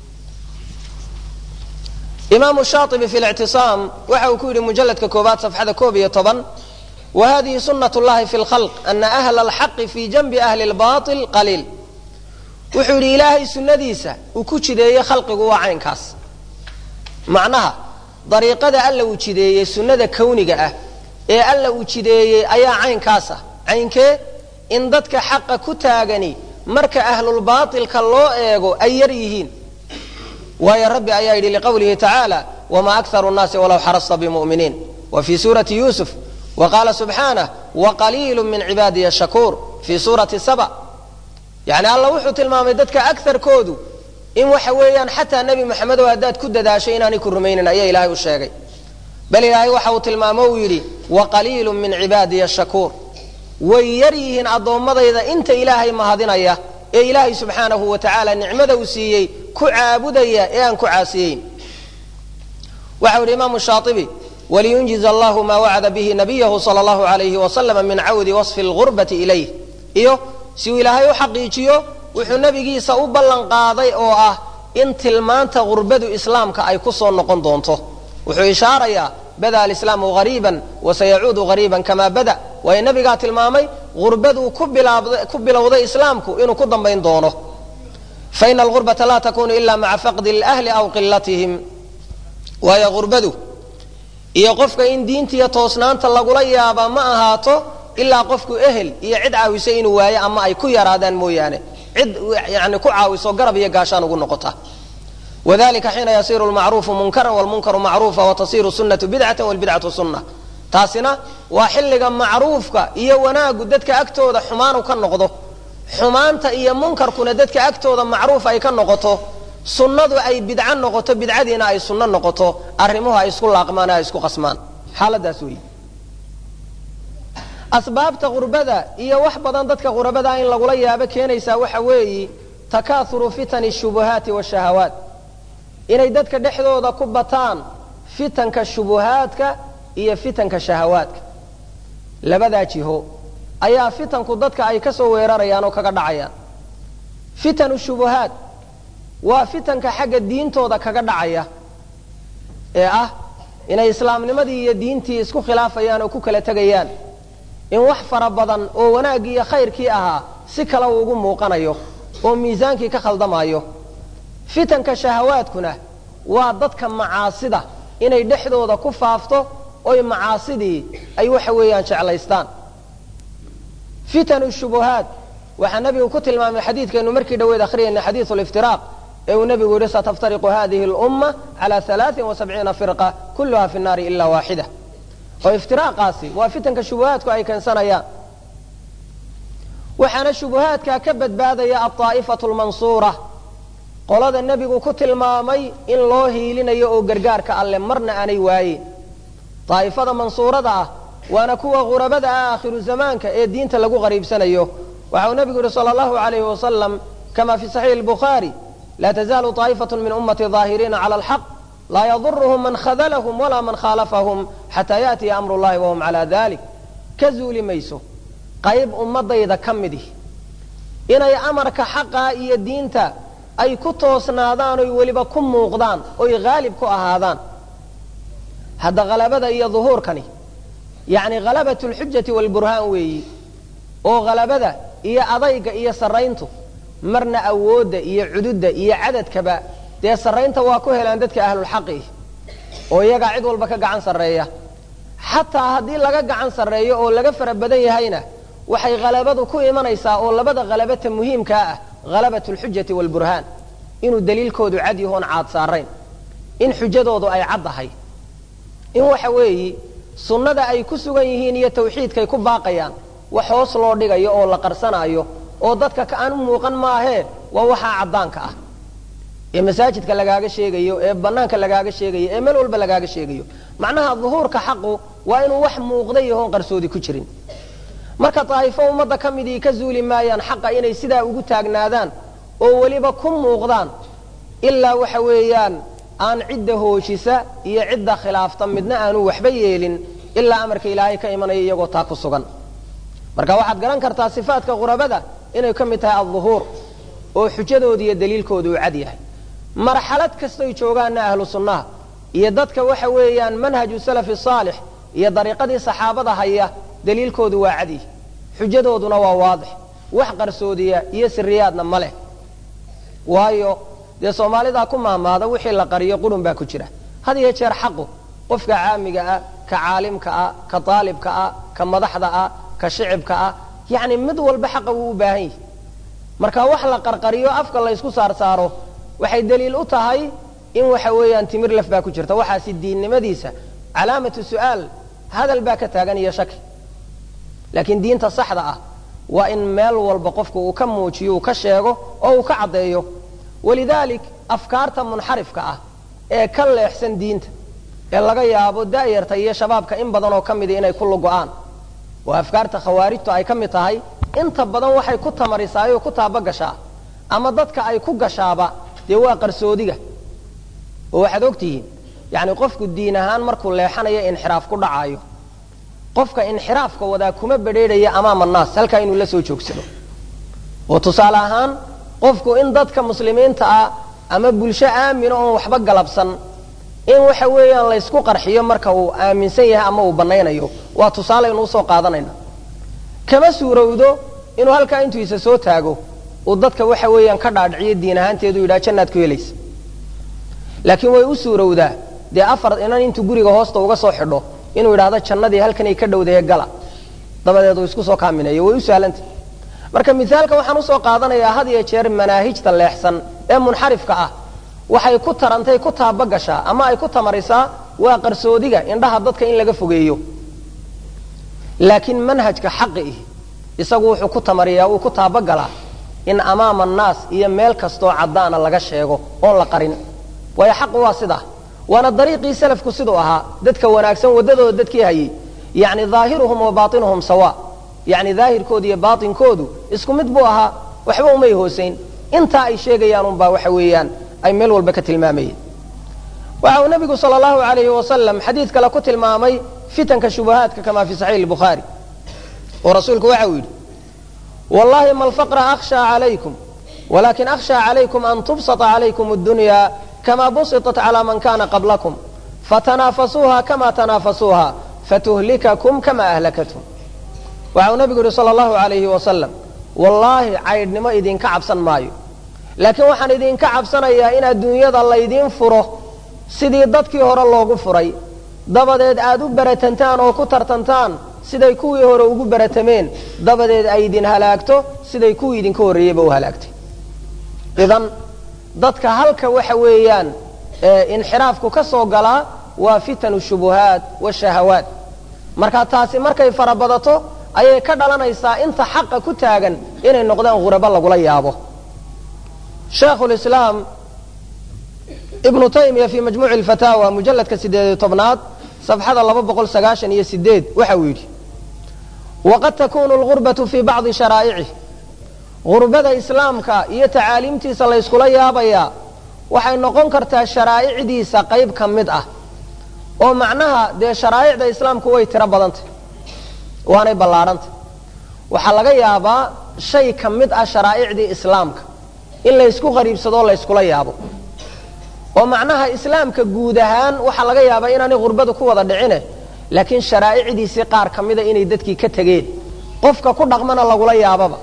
imaamu shaaibi fi lictisaam waxa uu ku yidhi mujalladka koobaad safxada koob iyo toban wa hadihi sunat llahi fi lkhalq ana ahla alxaqi fi janbi ahli lbail qaliil wuxuu yidhi ilaahay sunnadiisa uu ku jideeyey khalqigu waa caynkaas macnaha dariiqada alla uu jideeyey sunnada kawniga ah ee alla uu jideeyey ayaa caynkaas ah caynkee in dadka xaqa ku taagani marka ahlulbaailka loo eego ay yar yihiin waayo rabbi ayaa yidhi liqawlihi tacaala wma akharu nnaasi walaw xarasta bimuminiin wa fii suurati yuusuf wa qaala subxaanah waqaliilu min cibaadiya shakuur fii suurati saba yani alla wuxuu tilmaamay dadka akarkoodu in waxa weeyaan xataa nebi maxamedow haddaad ku dadaashay inaanay ku rumaynin ayaa ilaahay u sheegay bal ilaahay waxa uu tilmaamo uu yidhi wa qaliilu min cibaadiya shakuur way yar yihiin addoommadayda inta ilaahay mahadinaya ee ilaahay subxaanahu wa tacaala nicmada uu siiyey ku caabudaya ee aan ku caasiyeyn waxau yidhi imaamu shaaibi waliyunjiz allahu maa wacada bihi nabiyahu sala allahu alayhi wasalama min cawdi wasfi lgurbati ilayh iyo si uu ilaahay u xaqiijiyo wuxuu nebigiisa u ballan qaaday oo ah in tilmaanta gurbadu islaamka ay ku soo noqon doonto wuxuu ishaarayaa bada alislaamu hariiban wasayacuudu hariiban kamaa bada waayo nebigaa tilmaamay gurbaduu ku bilowday islaamku inuu ku dambayn doono faina algurbata laa takunu ila maca faqdi lahli aw qilatihim waayo gurbadu iyo qofka in diintiiyo toosnaanta lagula yaabaa ma ahaato ilaa qofku ehel iyo cid caawisa inuu waayo ama ay ku yaraadaan mooyaane cid yani ku caawiso garab iyo gaashaan ugu noqota wadalika xiina yasiru lmacruufu munkaran wlmunkaru macruufa watasiru sunatu bidcata wlbidcatu sunna taasina waa xilliga macruufka iyo wanaagu dadka agtooda xumaanu ka noqdo xumaanta iyo munkarkuna dadka agtooda macruuf ay ka noqoto sunnadu ay bidco noqoto bidcadiina ay sunno noqoto arrimuhu ay isku laaqmaan ay isku qasmaan xaaladaas weeye asbaabta qurbada iyo wax badan dadka qurbadaa in lagula yaabo keenaysaa waxa weeyi takaahuru fitani shubuhaati washahawaat inay dadka dhexdooda ku bataan fitanka shubuhaadka iyo fitanka shahawaadka labadaa jiho ayaa fitanku dadka ay ka soo weerarayaan oo kaga dhacayaan fitanu shubuhaat waa fitanka xagga diintooda kaga dhacaya ee ah inay islaamnimadii iyo diintii isku khilaafayaan oo ku kala tegayaan in wax fara badan oo wanaaggii iyo khayrkii ahaa si kale uu ugu muuqanayo oo miisaankii ka khaldamayo fitanka shahawaadkuna waa dadka macaasida inay dhexdooda ku faafto oy macaasidii ay waxa weeyaan jeclaystaan fitanu shubuhaat waxaa nebigu ku tilmaamay xadiidkaynu markii dhaweyd akhriyayna xadiidu liftiraaq ee uu nebigu yihi sataftariqu hadihi lumma cala alaain wasabciina firqa kulluha fi nnaari ila waaxida oo iftiraaqaasi waa fitanka shubuhaadku ay keensanayaan waxaana shubuhaadkaa ka badbaadaya alطaa'ifatu lmansuura qolada nebigu ku tilmaamay in loo hiilinayo oo gargaarka alle marna aanay waayin daa'ifada mansuurada ah waana kuwa ghurabada ah aakhiru zamaanka ee diinta lagu qariibsanayo waxau nebigu yihi sala allahu alayhi wasalam kama fi saxiixi lbukhaari laa tazaalu طaa'ifatu min ummati ظaahiriina cala alxaq laa yaduruhum man khadalahum walaa man khaalafahum xataa yaatiya amru llahi wahum calaa dalik ka zuuli mayso qayb ummadayda ka midih inay amarka xaqa iyo diinta ay ku toosnaadaan oy weliba ku muuqdaan oy haalib ku ahaadaan hadda halabada iyo duhuurkani yacni halabat lxujati walburhaan weeyi oo halabada iyo adayga iyo sarrayntu marna awoodda iyo cududda iyo cadadkaba dee sarraynta waa ku helaan dadka ahlulxaqi oo iyagaa cid walba ka gacan sarreeya xataa haddii laga gacan sarreeyo oo laga fara badan yahayna waxay halabadu ku imanaysaa oo labada halabata muhiimkaa ah halabat alxujati waalburhaan inuu daliilkoodu cad yahoon caad saarayn in xujadoodu ay caddahay in waxa weeyi sunnada ay ku sugan yihiin iyo tawxiidkay ku baaqayaan wax hoos loo dhigayo oo la qarsanaayo oo dadka ka aan u muuqan maahee waa waxaa caddaanka ah ee masaajidka lagaaga sheegayo ee banaanka lagaaga sheegayo ee meel walba lagaaga sheegayo macnaha duhuurka xaqu waa inuu wax muuqda yahoon qarsoodi ku jirin marka daa'ifo ummadda ka midii ka zuuli maayaan xaqa inay sidaa ugu taagnaadaan oo weliba ku muuqdaan ilaa waxa weeyaan aan cidda hoojisa iyo cidda khilaafta midna aanu waxba yeelin ilaa amarka ilaahay ka imanaya iyagoo taa ku sugan marka waxaad garan kartaa sifaatka qurabada inay ka mid tahay alduhuur oo xujadooda iyo daliilkoodu uu cad yahay marxalad kastoy joogaanna ahlu sunnaha iyo dadka waxa weeyaan manhaju salafi saalix iyo dariiqadii saxaabada haya daliilkoodu waa cadi xujadooduna waa waadix wax qarsoodiya iyo siriyaadna ma leh waayo dee soomaalidaa ku maamaada wixii la qariyo qurun baa ku jira had iyo jeer xaqu qofka caamiga ah ka caalimka ah ka aalibka ah ka madaxda ah ka shicibka ah yacni mid walba xaqa wuu u baahan yahi marka wax la qarqariyo afka la ysku saar saaro waxay daliil u tahay in waxa weeyaan timir laf baa ku jirta waxaasi diinnimadiisa calaamatu su'aal hadal baa ka taagan iyo shaki laakiin diinta saxda ah waa in meel walba qofku uu ka muujiyo uu ka sheego oo uu ka caddeeyo walidaalik afkaarta munxarifka ah ee ka leexsan diinta ee laga yaabo daayarta iyo shabaabka in badan oo ka mida inay ku lugo-aan oo afkaarta khawaarijtu ay ka mid tahay inta badan waxay ku tamarisaayoo ku taabagashaa ama dadka ay ku gashaaba dee waa qarsoodiga oo waxaad ogtihiin yacni qofku diin ahaan markuu leexanayo inxiraaf ku dhacaayo qofka inxiraafka wadaa kuma bedheedhaya amaama naas halkaa inuu la soo joogsado oo tusaale ahaan qofku in dadka muslimiinta ah ama bulsho aamina oon waxba galabsan in waxa weeyaan laysku qarxiyo marka uu aaminsan yahay ama uu banaynayo waa tusaale aynu usoo qaadanayna kama suurowdo inuu halkaa intuu isa soo taago uu dadka waxa weeyaan ka dhaadhiciyo diin ahaanteedu yidhaha jannaad ku helaysa laakiin way u suurowdaa dee afar inan intuu guriga hoosta uga soo xidho inuu yidhaahdo jannadii halkanay ka dhowdaye gala dabadeed uu isku soo kaamineeyo way u sahlanta marka misaalka waxaan usoo qaadanayaa had iyo jeer manaahijta leexsan ee munxarifka ah waxay ku tarantay ku taabagashaa ama ay ku tamarisaa waa qarsoodiga indhaha dadka in laga fogeeyo laakiin manhajka xaqi ih isagu wuxuu ku tamariyaa uu ku taabagalaa in amaama annaas iyo meel kastoo caddaana laga sheego oon la qarin waayo xaqu waa sidaa waana dariiqii salafku siduu ahaa dadka wanaagsan waddadooda dadkii hayay yacni daahiruhum wa baatinuhum sawa yacni daahirkoodu iyo baatinkoodu isku mid buu ahaa waxba umay hoosayn intaa ay sheegayaan unbaa waxa weeyaan ay meel walba ka tilmaamayeen waxa uu nabigu sal allahu alayhi wasalam xadiid kale ku tilmaamay fitanka shubahaadka kama fi saxiix bukhaari oo rasuulku waxa uu yidhi wallahi ma alfaqra akhsha calaykum walakin akhsha calaykum an tubsata calaykum addunya kama busitat cala man kana qablakum fatanaafasuuha kama tanaafasuuha fatuhlikakum kama ahlakatum waxa uu nabigu yidhi sal allahu alayhi wasalam wallaahi caydhnimo idinka cabsan maayo laakiin waxaan idinka cabsanayaa in adduunyada laydiin furo sidii dadkii hore loogu furay dabadeed aad u baratantaan oo ku tartantaan siday kuwii hore ugu baratameen dabadeed ay idin halaagto siday kuwii idinka horreeyeyba u halaagtay idan dadka halka waxa weeyaan inxiraafku ka soo galaa waa fitanu shubuhaat washahawaat marka taasi markay farabadato ayay ka dhalanaysaa inta xaqa ku taagan inay noqdaan ghurabo lagula yaabo sheekhulislaam ibnu taymiya fii majmuuci alfataawa mujalladka sideediyo tobnaad safxada laba boqol sagaashan iyo sideed waxa uu yidhi waqad takunu algurbatu fii bacdi sharaa'icih gurbada islaamka iyo tacaaliimtiisa layskula yaabayaa waxay noqon kartaa sharaa'icdiisa qayb ka mid ah oo macnaha dee sharaa'icda islaamku way tiro badantay waanay ballaadhantay waxaa laga yaabaa shay ka mid ah sharaa'icdii islaamka in laysku qariibsadoo layskula yaabo oo macnaha islaamka guud ahaan waxaa laga yaabaa inaanay gurbadu ku wada dhicine laakiin sharaa'icdiisii qaar ka mida inay dadkii ka tegeen qofka ku dhaqmana lagula yaababa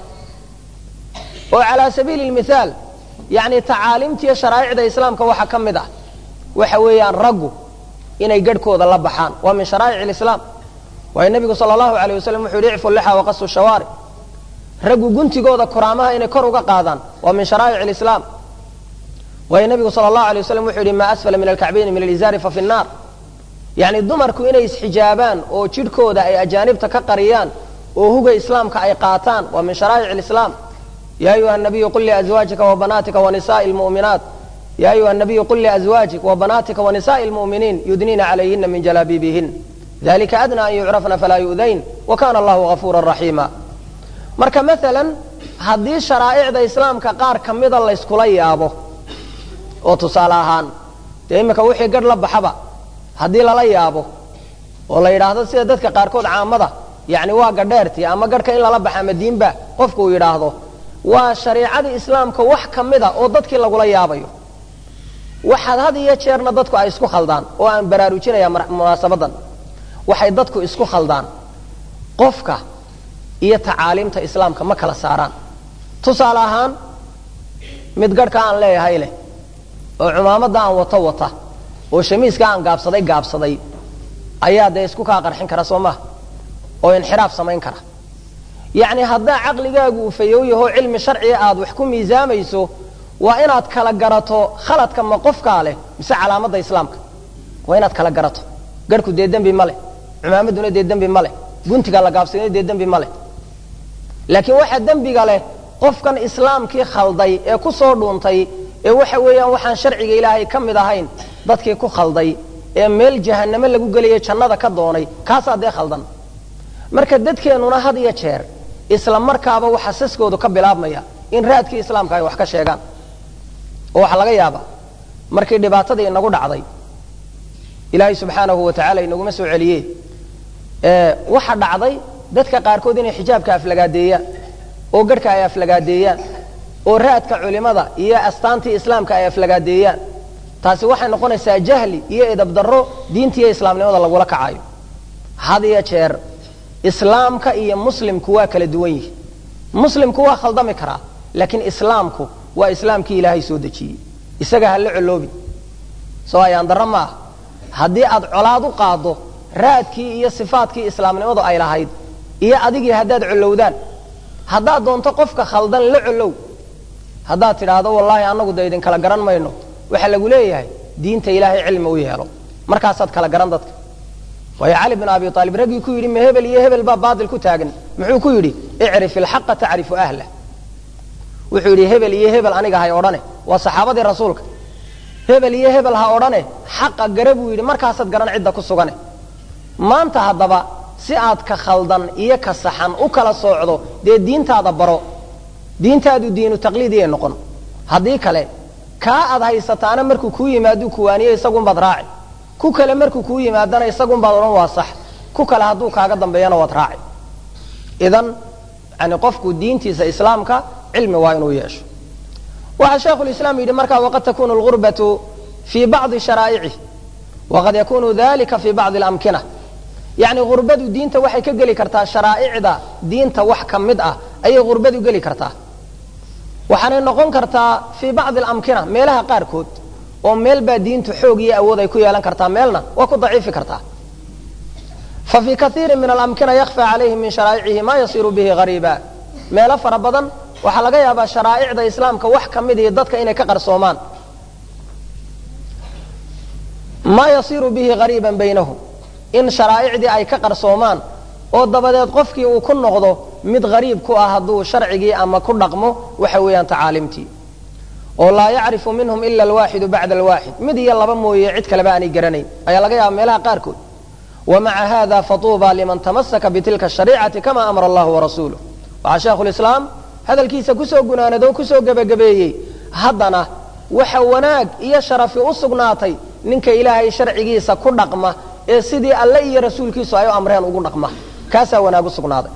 oo calaa sabiili lmithaal yacni tacaaliimtiiyo sharaa'icda islaamka waxaa ka mid ah waxa weeyaan raggu inay garhkooda la baxaan waa min sharaa'ic alislaam waayo nebigu sala allahu alayh wasalam wuxuu yidhi icfu lixa waqasu shawaari raggu guntigooda kuraamaha inay kor uga qaadaan waa min sharaa'ic alislaam waayo nebigu sala allahu alay wasalam wuxuu yidhi maa asfala min alkacbayni min alizaari fa fi nnaar yacni dumarku inay isxijaabaan oo jidhkooda ay ajaanibta ka qariyaan oo huga islaamka ay qaataan waa min sharaa'ic alislaam ya ayuha nabiyu qul liazwaajika wabanaatika wanisaai lmu'minaat ya ayuha nabiyu qul liazwaajik wabanaatika wanisaai lmu'miniin yudniina calayhina min jalaabiibihin dalika adna an yucrafna falaa yu'dayn wa kana allahu gafuura raxiima marka maalan haddii sharaa'icda islaamka qaar ka mida layskula yaabo oo tusaale ahaan dee iminka wixii garh la baxaba haddii lala yaabo oo la yidhaahdo sida dadka qaarkood caamada yacni waa gadheertii ama garhka in lala baxa ama diinba qofku uu yidhaahdo waa shariicadii islaamka wax ka mida oo dadkii lagula yaabayo waxaad had iyo jeerna dadku ay isku khaldaan oo aan baraarujinaya munaasabadan waxay dadku isku khaldaan qofka iyo tacaaliimta islaamka ma kala saaraan tusaale ahaan mid garhka aan leeyahay leh oo cumaamadda aan wato wata oo shamiiska aan gaabsaday gaabsaday ayaa dee isku kaa qarxin kara soo maha oo inxiraaf samayn kara yacni haddaa caqligaagu uu fayow yaho cilmi sharciga aad wax ku miisaamayso waa inaad kala garato khaladka ma qofkaa leh mise calaamadda islaamka waa inaad kala garato garhku dee dembi ma leh cumaamaduna dee dembi ma leh guntiga la gaabsadayna dee dembi ma leh laakiin waxaa dembiga leh qofkan islaamkii khalday ee ku soo dhuuntay ee waxa weeyaan waxaan sharciga ilaahay ka mid ahayn dadkii ku khalday ee meel jahannamo lagu gelaya jannada ka doonay kaasaa dee khaldan marka dadkeennuna had iyo jeer isla markaaba waxa saskoodu ka bilaabmaya in raadkii islaamka ay wax ka sheegaan oo waxaa laga yaaba markii dhibaatadii inagu dhacday ilaahay subxaanahu wa tacala inaguma soo celiye waxa dhacday dadka qaarkood inay xijaabka aflagaadeeyaan oo garhka ay aflagaadeeyaan oo raadka culimada iyo astaantii islaamka ay aflagaadeeyaan taasi waxay noqonaysaa jahli iyo edabdarro diintiiyo islaamnimada lagula kacayo had iyo jeer islaamka iyo muslimku waa kala duwan yihi muslimku waa khaldami karaa laakiin islaamku waa islaamkii ilaahay soo dejiyey isaga ha la coloobi soo ayaan darro ma ah haddii aad colaad u qaaddo raadkii iyo sifaadkii islaamnimadu ay lahayd iyo adigii haddaad collowdaan haddaad doonto qofka khaldan la collow haddaad tidhaahdo wallaahi annagu da idinkala garan mayno waxaa lagu leeyahay diinta ilaahay cilmi u yeelo markaasaad kala garan dadka waayo cali bin abi aalib raggii ku yidhi ma hebel iyo hebel baa baatil ku taagan muxuu ku yidhi icrif ilxaqa tacrifu ahlah wuxuu yidhi hebel iyo hebel aniga hay odhane waa saxaabadii rasuulka hebel iyo hebel ha odhane xaqa gara buu yidhi markaasaad garan cidda ku sugane maanta haddaba si aad ka khaldan iyo ka saxan u kala soocdo dee diintaada baro diintaadu diinu taqliidiyay noqon haddii kale kaa aad haysataana markuu kuu yimaaduu kuwaaniye isagunbaad raaci ku kale markuu kuu yimaadana isagunbaad odhan waa sax ku kale hadduu kaaga dambeeyana waad raaci idan yani qofku diintiisa islaamka cilmi waa inuu yeesho waxaa sheekhulislaam yidhi markaa waqad takunu lgurbatu fii bacdi sharaa'icih waqad yakunu dalika fii bacdi alamkina yacni gurbadu diinta waxay ka geli kartaa sharaa'icda diinta wax ka mid ah ayay gurbadu geli kartaa waxaanay noqon kartaa fii bacdi alamkina meelaha qaarkood oo meel baa diintu xoog iyo awood ay ku yeelan kartaa meelna waa ku daciifi kartaa fa fii kaiirin min alamkina yakfa calayhi min sharaa'icihi ma yasiiru bihi hariiba meelo fara badan waxaa laga yaabaa sharaa'icda islaamka wax ka mid ihi dadka inay ka qarsoomaan maa yasiiru bihi hariiban baynahum in sharaa'icdii ay ka qarsoomaan oo dabadeed qofkii uu ku noqdo mid hariib ku ah hadduu sharcigii ama ku dhaqmo waxa weeyaan tacaalimtii oo laa yacrifu minhum ila alwaaxidu bacda alwaaxid mid iyo laba mooye cid kaleba aanay garanayn ayaa laga yaaba meelaha qaarkood wamaca hada fatuuba liman tamasaka bitilka shariicati kama amara allahu warasuuluh waxaa sheekhulislaam hadalkiisa kusoo gunaanado o kusoo gebagabeeyey haddana waxa wanaag iyo sharafi u sugnaatay ninka ilaahay sharcigiisa ku dhaqma ee sidii alle iyo rasuulkiisu ay u amreen ugu dhaqma kaasaa wanaag u sugnaaday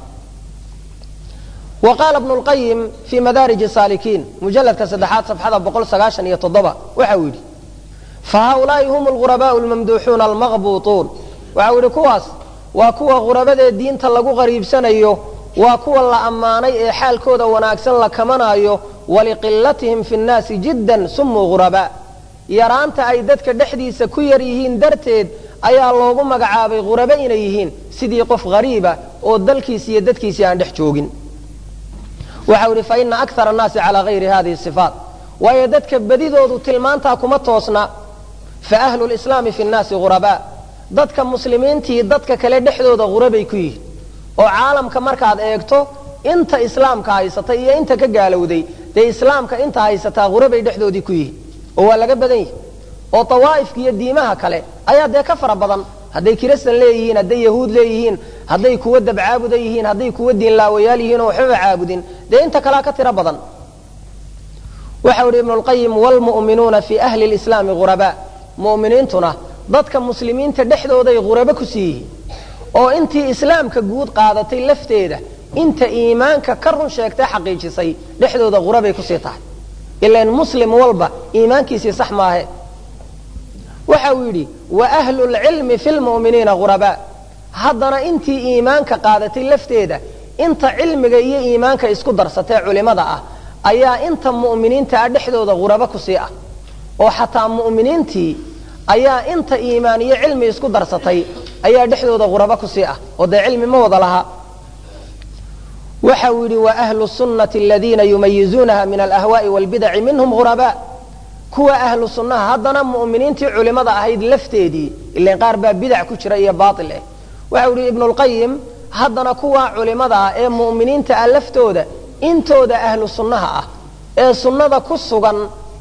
wa qaala bnu lqayim fii madaariji saalikiin mujalladka saddexaad safxada boqol sagaashan iyo toddoba waxa uu yidhi fa haulaai hum lghurabaau lmamduuxuuna almaqbuutuun waxa uu yidhi kuwaas waa kuwa ghurabadee diinta lagu qariibsanayo waa kuwa la ammaanay ee xaalkooda wanaagsan la kamanaayo waliqilatihim fi nnaasi jiddan sumuu ghurabaa yaraanta ay dadka dhexdiisa ku yar yihiin darteed ayaa loogu magacaabay ghurabe inay yihiin sidii qof hariiba oo dalkiisi iyo dadkiisii aan dhex joogin waxau idhi faina akara annaasi calaa hayri hadihi sifaat waayo dadka bedidoodu tilmaantaa kuma toosna fa ahlu lislaami fi nnaasi ghurabaa dadka muslimiintii dadka kale dhexdooda ghurabay ku yihiin oo caalamka markaad eegto inta islaamka haysata iyo inta ka gaalowday dee islaamka inta haysataa ghurabay dhexdoodii ku yihiin oo waa laga badan yihi oo tawaa'ifka iyo diimaha kale ayaa dee ka fara badan hadday kiristan leeyihiin hadday yahuud leeyihiin hadday kuwa dabcaabuda yihiin hadday kuwa diinlaawayaal yihiin oo waxbaba caabudin dee inta kalea ka tiro badan waxau ihi ibnu lqayim wlmu'minuuna fii ahli lislaami ghurabaa mu'miniintuna dadka muslimiinta dhexdooday ghurabo ku sii yihiin oo intii islaamka guud qaadatay lafteeda inta iimaanka ka run sheegtay xaqiijisay dhexdooda ghurabay kusii tahay ilan muslim walba iimaankiisii sax maahe waxa uu yidhi wa ahlu lcilmi fi lmu'miniina ghurabaa haddana intii iimaanka qaadatay lafteeda inta cilmiga iyo iimaanka isku darsatee culimada ah ayaa inta mu'miniinta ah dhexdooda ghurabo kusii ah oo xataa mu'miniintii ayaa inta iimaan iyo cilmi isku darsatay ayaa dhexdooda ghurabo kusii ah oo dee cilmi ma wada laha waxa uu yidhi wa ahlu sunnati aladiina yumayizuunaha min alahwaa'i walbidaci minhum ghurabaa kuwa ahlu sunnaha haddana mu'miniintii culimada ahayd lafteedii ilan qaar baa bidac ku jira iyo baatil ah waxau yidhi ibnu lqayim haddana kuwa culimada ah ee mu'miniinta ah laftooda intooda ahlu sunnaha ah ee sunnada ku sugan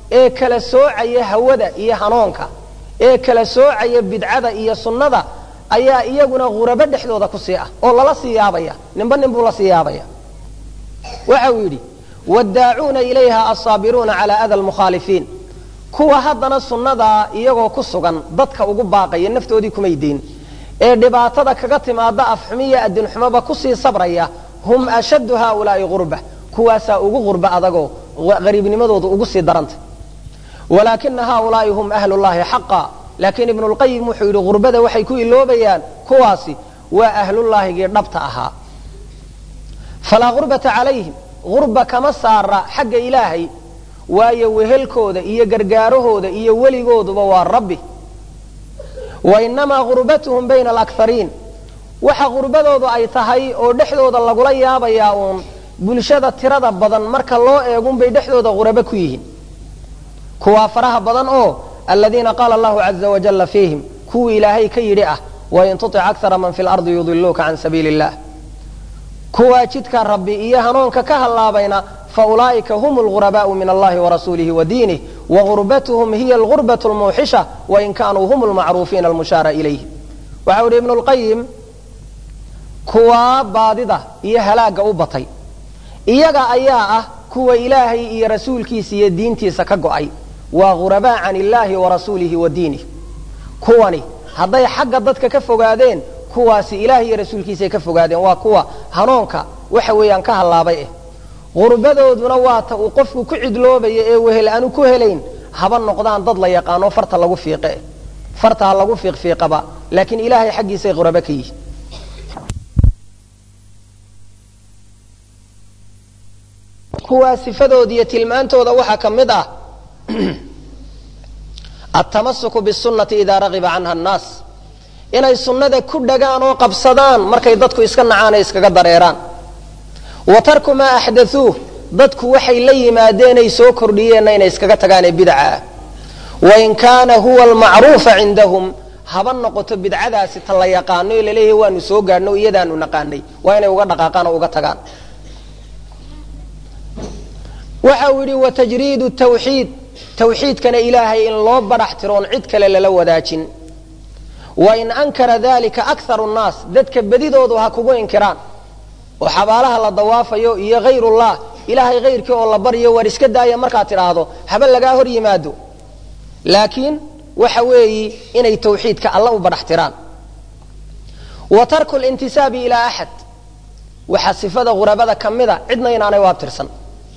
ee kala soocaya hawada iyo hanuunka ee kala soocaya bidcada iyo sunnada ayaa iyaguna ghurabo dhexdooda ku sii ah oo lala sii yaabaya ninba nin buu la sii yaabaya waxa uu yidhi waddaacuuna ilayha asaabiruuna calaa ada almukhaalifiin kuwa haddana sunnadaa iyagoo ku sugan dadka ugu baaqaya naftoodii kumay deyn ee dhibaatada kaga timaada afxumiya adinxumoba kusii sabraya hum ashaddu haaulaa'i gurba kuwaasaa ugu gurba adagoo qariibnimadoodu ugu sii daranta walaakina haaulaa'i hum ahlullahi xaqa laakiin ibnulqayim wuxuu yidhi gurbada waxay ku iloobayaan kuwaasi waa ahlullaahigii dhabta ahaa falaa gurbata calayhim gurba kama saara xagga ilaahay waayo wehelkooda iyo gargaarahooda iyo weligooduba waa rabbi wa inamaa gurbatuhum bayna alakariin waxa gurbadoodu ay tahay oo dhexdooda lagula yaabayaa uun bulshada tirada badan marka loo eegunbay dhexdooda gurabo ku yihiin kuwaa faraha badan oo aladiina qaala allahu caza wajalla fiihim kuwii ilaahay ka yidhi ah wain tutic akara man fi lardi yudiluuka can sabiili illah kuwaa jidka rabbi iyo hanuunka ka hallaabayna faulaa'ika hum lgurabaau min allahi warasuulihi wa diinih wagurbathm hiya algurbat lmuuxisha wain kaanuu hum lmacruufiina almushaara ilayh waxa u ihi ibnu lqayim kuwaa baadida iyo halaagga u batay iyaga ayaa ah kuwa ilaahay iyo rasuulkiisa iyo diintiisa ka go'ay waa ghurabaa can illaahi wa rasuulihi wa diinih kuwani hadday xagga dadka ka fogaadeen kuwaasi ilaah iyo rasuulkiisay ka fogaadeen waa kuwa hanuunka waxa weeyaan ka hallaabay eh gurbadooduna waa ta uu qofku ku cidloobaya ee wehel aanu ku helayn haba noqdaan dad la yaqaano farta lagu fiiqe farta ha lagu fiiqfiiqaba laakiin ilaahay xaggiisay qurabo ka yihin kuwaa sifadooda iyo tilmaantooda waxaa ka mid ah altamasuku bisunati idaa ragiba canha annaas inay sunnada ku dhagaan oo qabsadaan markay dadku iska nacaan ee iskaga dareeraan wa tarku maa axdathuuh dadku waxay la yimaadeenay soo kordhiyeenna inay iskaga tagaanee bidaca ah wain kaana huwa almacruufa cindahum haba noqoto bidcadaasi ta la yaqaano ee laleeyahay waanu soo gaadhno iyadaanu naqaanay waa inay uga dhaqaaqaan oo uga tagaan waxa uu yidhi watajriidu tawxiid tawxiidkana ilaahay in loo badhax tiroon cid kale lala wadaajin wain ankara dalika akaru nnaas dadka bedidoodu ha kugu inkiraan oo xabaalaha la dawaafayo iyo hayrullah ilaahay hayrkii oo la baryo war iska daaya markaad tidhaahdo haba lagaa hor yimaado laakiin waxa weeyi inay tawxiidka alla u badhax tiraan wa tarku lintisaabi ilaa axad waxaa sifada ghurabada ka mida cidna inaanay u abtirsan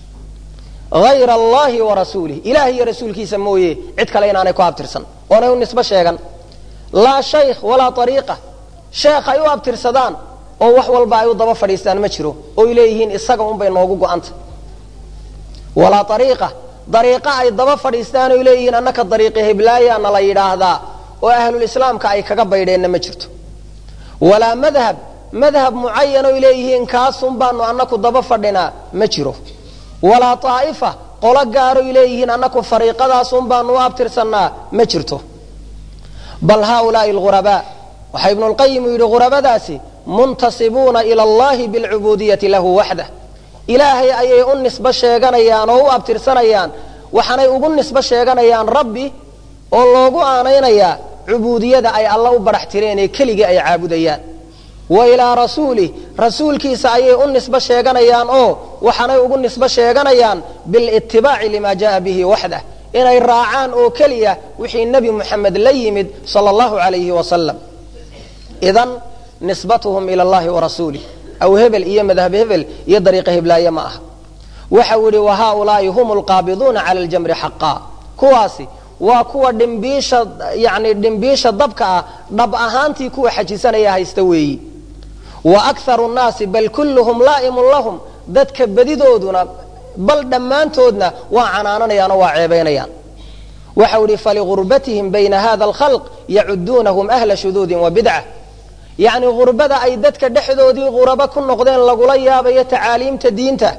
hayra allahi wa rasuulih ilaah iyo rasuulkiisa mooye cid kale inaanay ku abtirsan oonay u nisbo sheegan laa shaykh walaa ariiqa sheekh ay u abtirsadaan oo wax walba ay u daba fadhiistaan ma jiro oy leeyihiin isaga unbay noogu go'anta walaa ariiqa dariiqa ay daba fadhiistaan oy leeyihiin annaka dariiqi heblaayaana la yidhaahdaa oo ahlulislaamka ay kaga baydheenna ma jirto walaa madhab madhab mucayan oy leeyihiin kaasun baanu annaku daba fadhinaa ma jiro walaa aa'ifa qolo gaaroy leeyihiin annaku fariiqadaasun baanu u abtirsannaa ma jirto bal haaulaai alghurabaa waxaa ibnulqayim uu yidhi ghurabadaasi muntasibuuna ila allahi bilcubuudiyati lahu waxdah ilaahay ayay u nisbo sheeganayaan oo u abtirsanayaan waxaanay ugu nisbo sheeganayaan rabbi oo loogu aanaynayaa cubuudiyada ay alla u badhax tireen ee keligii ay caabudayaan wa ilaa rasuulih rasuulkiisa ayay u nisbo sheeganayaan oo waxaanay ugu nisbo sheeganayaan bilitibaaci lima jaaa bihi waxdah inay raacaan oo keliya wixii nebi muxamed la yimid sala allahu alayhi wasalam idan nisbatuhum ila allahi wa rasuulih aw hebel iyo madhab hebel iyo dariiqa heblaaye ma aha waxa uu yihi wa haaulaai hum lqaabiduuna cala ljamri xaqaa kuwaasi waa kuwa dhimbiisha yani dhimbiisha dabka ah dhab ahaantii kuwa xajisanaya haysta weeyi wa akharu nnaasi bal kulluhum laa'imun lahum dadka bedidooduna bal dhammaantoodna waa canaananayaan oo waa ceebaynayaan waxau ihi faligurbatihim bayna hada alkhalq yacuduunahum ahla shuduudin wa bidca yacni gurbada ay dadka dhexdoodii qurabo ku noqdeen lagula yaabayo tacaaliimta diinta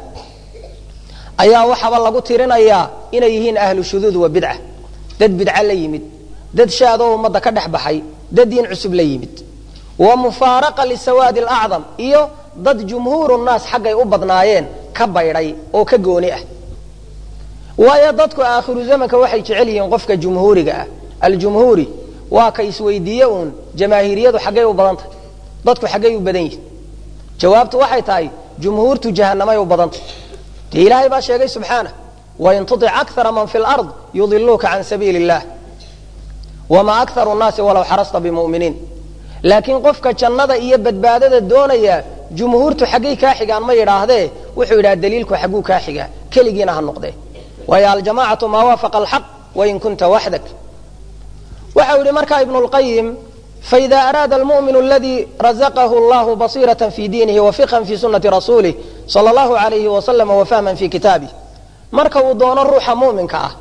ayaa waxaaba lagu tirinayaa inay yihiin ahlu shuduud wa bidca dad bidca la yimid dad shaadoo ummadda ka dhex baxay dad diin cusub la yimid wa mufaaraqa lisawaadi alacdam iyo dad jumhuuru nnaas xaggay u badnaayeen ka baydhay oo ka gooni ah waayo dadku aakhiru zamanka waxay jecel yihiin qofka jumhuuriga ah aljumhuuri waa ka isweydiiye uun jamaahiriyadu xaggay u badan tahay dadku xaggay u badan yihin jawaabtu waxay tahay jumhuurtu jahanamay u badanta dee ilaahay baa sheegay subxaanah wain tutic akara man fi lard yudiluuka can sabiili illah wamaa akaru nnaasi walow xarasta bimuminiin laakiin qofka jannada iyo badbaadada doonaya jumhuurtu xaggay kaa xigaan ma yidhaahdee wuxuu yidhaha daliilku xagguu kaa xigaa keligiina ha noqdee waayo aljamacatu maa waafaqa alxaq wain kunta waxdak waxa uu yihi markaa ibnu lqayim faida araada almu'minu aladii razaqahu allahu basiraة fi diinihi wafiqhan fi sunati rasuulih sala allahu alayhi wasalama wafahman fi kitaabih marka uu doono ruuxa mu'minka ah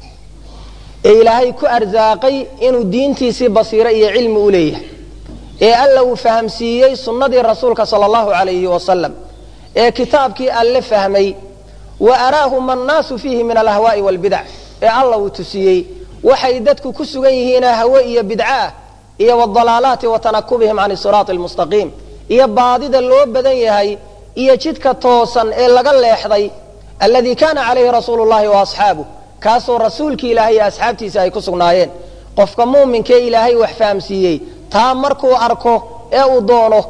ee ilaahay ku arsaaqay inuu diintiisii basiiro iyo cilmi u leeyahay ee alla uu fahamsiiyey sunnadii rasuulka sala allahu alayhi wasalam ee kitaabkii alle fahmay wa araahu ma nnaasu fiihi min alahwaa'i walbidac ee alla uu tusiyey waxay dadku ku sugan yihiinoo hawe iyo bidcaah iyo wdalaalaati wa tanakubihim can siraati almustaqiim iyo baadida loo badan yahay iyo jidka toosan ee laga leexday alladii kaana calayhi rasuulu llahi wa asxaabuh kaasoo rasuulkii ilaahay iyo asxaabtiisa ay ku sugnaayeen qofka muuminkee ilaahay wax fahamsiiyey taa markuu arko ee uu doono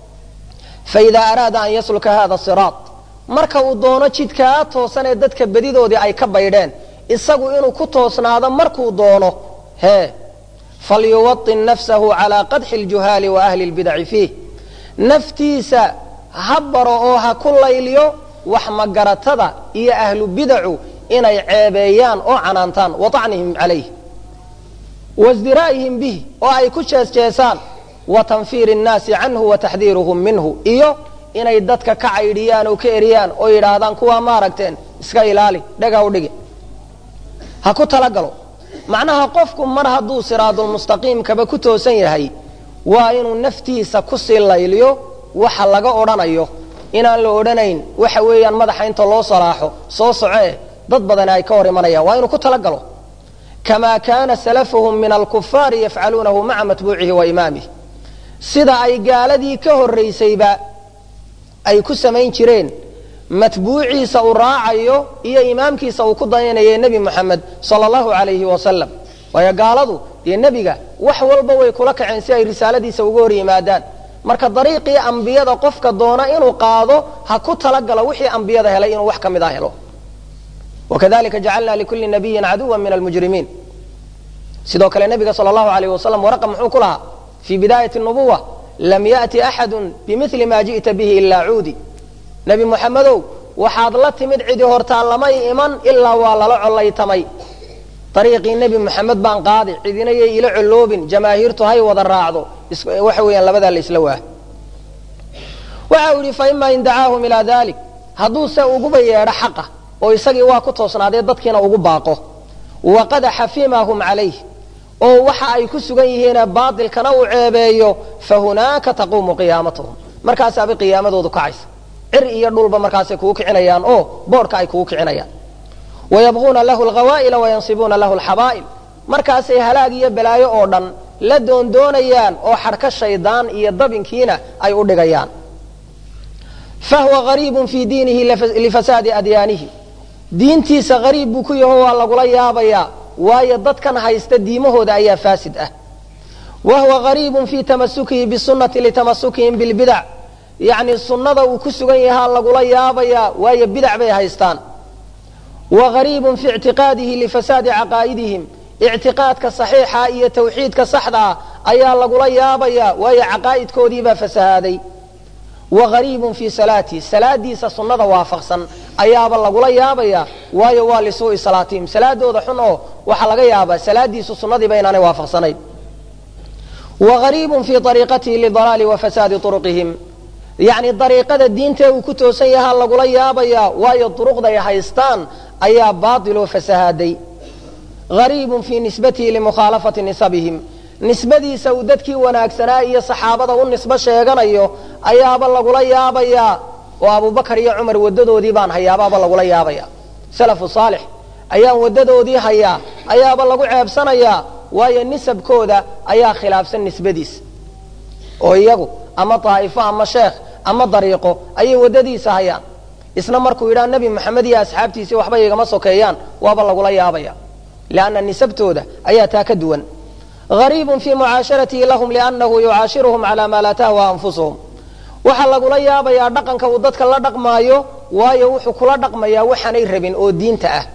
faidaa araada an yasluka hada siraat marka uu doono jidkaa toosan ee dadka bedidoodii ay ka baydheen isagu inuu ku toosnaado markuu doono hee falyuwaطin nafsahu calaa qadxi اljuhaali wa ahli اlbidaci fiih naftiisa ha baro oo ha ku layliyo wax magaratada iyo ahlu bidacu inay ceebeeyaan oo canaantaan wa طacnihim calayh wasdiraa'ihim bih oo ay ku jeesjeesaan wa tanfiiri الnaasi canhu wa taxdiiruhum minhu iyo inay dadka ka caydhiyaan oo ka eriyaan oo yidhaahdaan kuwaa ma aragteen iska ilaali dhega u dhigi ha ku talagalo macnaha qofku mar hadduu siraadulmustaqiimkaba ku toosan yahay waa inuu naftiisa kusii layliyo waxa laga odhanayo inaan la odhanayn waxa weeyaan madaxa inta loo salaaxo soo socee dad badani ay ka hor imanayaan waa inuu ku talagalo kamaa kaana salafuhum min alkufaari yafcaluunahu maca matbuucihi wa imaamih sida ay gaaladii ka horraysayba ay ku samayn jireen matbuuciisa uu raacayo iyo imaamkiisa uu ku dayanaya nebi moxamed sala allahu alayhi wasalam waayo gaaladu dee nebiga wax walba way kula kaceen si ay risaaladiisa uga hor yimaadaan marka dariiqii ambiyada qofka doona inuu qaado ha ku talagalo wixii ambiyada helay inuu wax ka mid a helo wakadalika jacalna likulli nabiyin caduwa min almujrimiin sidoo kale nebiga sala allahu alayh wasalam waraqa muxuu ku lahaa fii bidaayati nubuwa lam ya'ti axadu bimili ma ji'ta bihi ilaa cuudi nebi moxamedow waxaad la timid cidi hortaa lamay iman ilaa waa lala collaytamay dariiqii nebi moxamed baan qaadi cidina yay ila colloobin jamaahiirtu hay wada raacdo waxa weeyaan labadaa la isla waa waxa uu yidhi fa ima in dacaahum ilaa dalik hadduu se uguba yeedho xaqa oo isagii waa ku toosnaadee dadkiina ugu baaqo waqadaxa fiima hum calayh oo waxa ay ku sugan yihiine baatilkana uu ceebeeyo fa hunaaka taquumu qiyaamatuhum markaasaabay qiyaamadoodu kacaysa cir iyo dhulba markaasay kugu kicinayaan oo boodhka ay kugu kicinayaan wayabquuna lahu alghawaa'ila wayansibuuna lahu alxabaa'il markaasay halaag iyo balaayo oo dhan la doondoonayaan oo xadhka shaydaan iyo dabinkiina ay u dhigayaan fahuwa gariibun fii diinihi lifasaadi adyaanihi diintiisa gariib buu ku yaho waa lagula yaabayaa waayo dadkan haysta diimahooda ayaa faasid ah wa huwa gariibun fii tamasukihi bisunati litamasukihim bilbidac yacni sunnada uu ku sugan yahaa lagula yaabayaa waayo bidac bay haystaan wa gariibun fii ictiqaadihi lifasaadi caqaa'idihim ictiqaadka saxiixa iyo tawxiidka saxda ah ayaa lagula yaabayaa waayo caqaa'idkoodiibaa fasahaaday wa gariibun fii salaatihi salaadiisa sunnada waafaqsan ayaaba lagula yaabayaa waayo waa lisuu'i salaatihim salaadooda xun oo waxaa laga yaabaa salaadiisu sunnadiiba inaanay waafaqsanayn wa gariibun fii ariiqatihi lidalaali wa fasaadi uruqihim yacni dariiqada diintee uu ku toosan yahaa lagula yaabayaa waayo duruqday haystaan ayaa baatiloo fasahaaday gariibun fii nisbatihi limukhaalafati nisabihim nisbadiisa uu dadkii wanaagsanaa iyo saxaabada u nisbo sheeganayo ayaaba lagula yaabayaa oo abubakar iyo cumar wadadoodii baan hayaabaaba lagula yaabaya salafu saalix ayaan wadadoodii hayaa ayaaba lagu ceebsanayaa waayo nisabkooda ayaa khilaafsan nisbadiisa oo iyagu ama daa'ifo ama sheekh ama dariiqo ayay waddadiisa hayaan isna markuu yidhaha nebi maxamed iyo asxaabtiisii waxba igama sokeeyaan waaba lagula yaabaya lianna nisabtooda ayaa taa ka duwan gariibun fii mucaasharatihi lahum liannahu yucaashiruhum calaa maa laa tahwa anfusuhum waxaa lagula yaabayaa dhaqanka uu dadka la dhaqmaayo waayo wuxuu kula dhaqmayaa waxaanay rabin oo diinta ah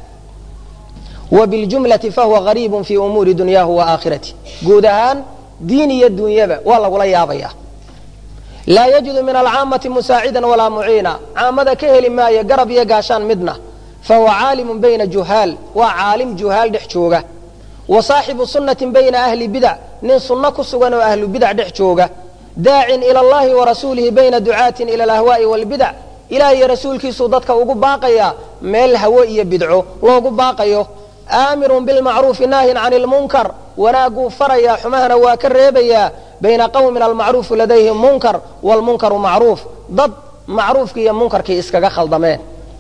wa biljumlati fahuwa gariibun fii umuuri dunyaahu wa aakhirati guud ahaan diin iyo dunyaba waa lagula yaabaya laa yajidu min alcaamati musaacidan walaa muciina caamada ka heli maayo garab iyo gaashaan midna fahuwa caalimun bayna juhaal waa caalim juhaal dhex jooga wa saaxibu sunnatin bayna ahli bidac nin sunno ku sugan oo ahlu bidac dhex jooga daacin ila allahi wa rasuulihi bayna ducaatin ila alahwaa'i waalbidac ilaah iyo rasuulkiisuu dadka ugu baaqayaa meel hawo iyo bidco loogu baaqayo aamirun bilmacruufi naahin cani lmunkar wanaaguu farayaa xumahana waa ka reebayaa bayna qawmin almacruufu ladayhim munkar waalmunkaru macruuf dad macruufkii iyo munkarkii iskaga khaldameen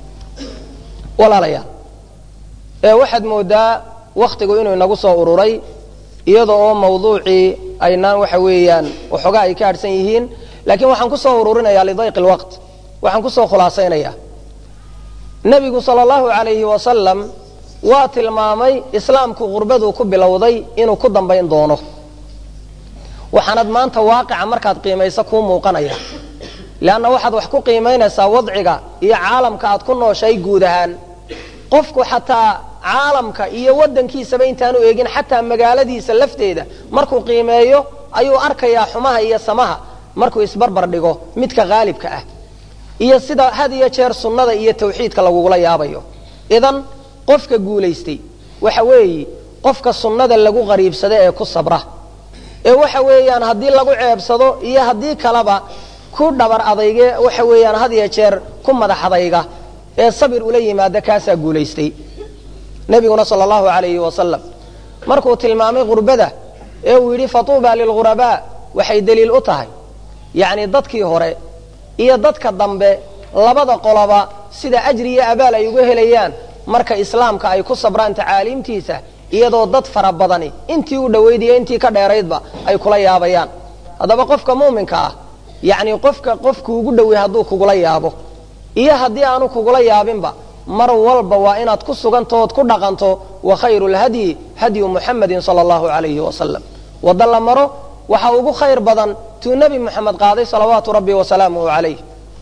walaalayaal ee waxaad moodaa wakhtigu inuu inagu soo ururay iyada oo mawduucii aynaan waxa weeyaan waxoogaa ay ka hadhsan yihiin laakiin waxaan kusoo ururinayaa lidayqi lwaqt waxaan kusoo khulaasaynayaa nebigu sala allahu calayhi wasalam waa tilmaamay islaamku qurbaduu ku bilowday inuu ku dambayn doono waxaanad maanta waaqica markaad qiimayso kuu muuqanaya leanna waxaad wax ku qiimaynaysaa wadciga iyo caalamka aad ku nooshay guud ahaan qofku xataa caalamka iyo waddankiisaba intaanu eegin xataa magaaladiisa lafteeda markuu qiimeeyo ayuu arkayaa xumaha iyo samaha markuu isbarbar dhigo midka haalibka ah iyo sida had iyo jeer sunnada iyo tawxiidka lagugula yaabayo idan qofka guulaystay waxa weeye qofka sunnada lagu qariibsado ee ku sabra ee waxa weeyaan haddii lagu ceebsado iyo haddii kaleba ku dhabar adayge waxa weeyaan had iyo jeer ku madax adayga ee sabir ula yimaada kaasaa guulaystay nebiguna sala allahu alayhi wasalam markuu tilmaamay gurbada ee uu yidhi fatuuba lilghurabaa waxay deliil u tahay yacni dadkii hore iyo dadka dambe labada qoloba sida ajri iyo abaal ay uga helayaan marka islaamka ay ku sabraan tacaaliimtiisa iyadoo dad fara badani intii u dhowayd iyo intii ka dheeraydba ay kula yaabayaan haddaba qofka muuminka ah yacni qofka qofku ugu dhowey hadduu kugula yaabo iyo haddii aanu kugula yaabinba mar walba waa inaad ku sugantood ku dhaqanto wa khayru lhadyi hadyu muxamadin sala allahu alayhi wasalam wadda la maro waxa ugu khayr badan tuu nebi moxamed qaaday salawaatu rabbi wasalaamuhu calayh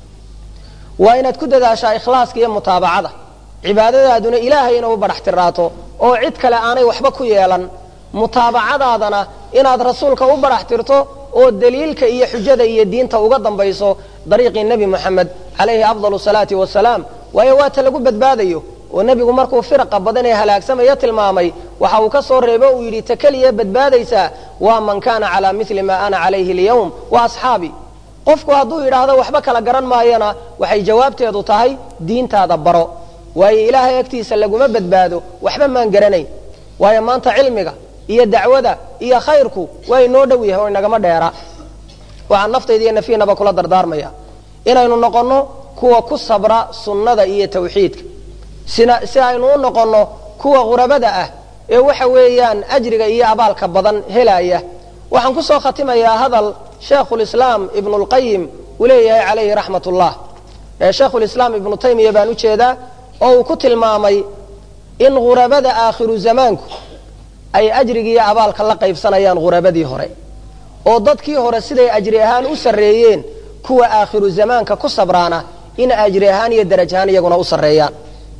waa inaad ku dadaashaa ikhlaaska iyo mutaabacada cibaadadaaduna ilaahay inay u badhax tiraato oo cid kale aanay waxba ku yeelan mutaabacadaadana inaad rasuulka u badhax tirto oo daliilka iyo xujada iyo diinta uga dambayso dariiqii nebi moxamed calayhi afdal salaati wasalaam waayo waata lagu badbaadayo oo nebigu markuu firaqa badan ee halaagsamaya tilmaamay waxa uu ka soo reebo uu yidhi ta keliya badbaadaysaa waa man kaana calaa mili ma ana calayhi alyawm wa asxaabi qofku hadduu yidhaahdo waxba kala garan maayana waxay jawaabteedu tahay diintaada baro waayo ilaahay agtiisa laguma badbaado waxba maan garanayn waayo maanta cilmiga iyo dacwada iyo khayrku waa inoo dhow yahay oo inagama dheera waxaan naftayda iyo nafiinaba kula dardaarmaya inaynu noqonno kuwa ku sabra sunnada iyo tawxiidka sina si aynu u noqonno kuwa qurabada ah ee waxa weeyaan ajriga iyo abaalka badan helaya waxaan ku soo khatimayaa hadal sheekhulislaam ibnu lqayim uu leeyahay calayhi raxmat ullah sheekhulislaam ibnu taymiya baan ujeedaa oo uu ku tilmaamay in ghurabada aakhiru zamaanku ay ajrigi iyo abaalka la qaybsanayaan ghurabadii hore oo dadkii hore siday ajri ahaan u sarreeyeen kuwa aakhiru zamaanka ku sabraana in ajri ahaan iyo daraj ahaan iyaguna u sarreeyaan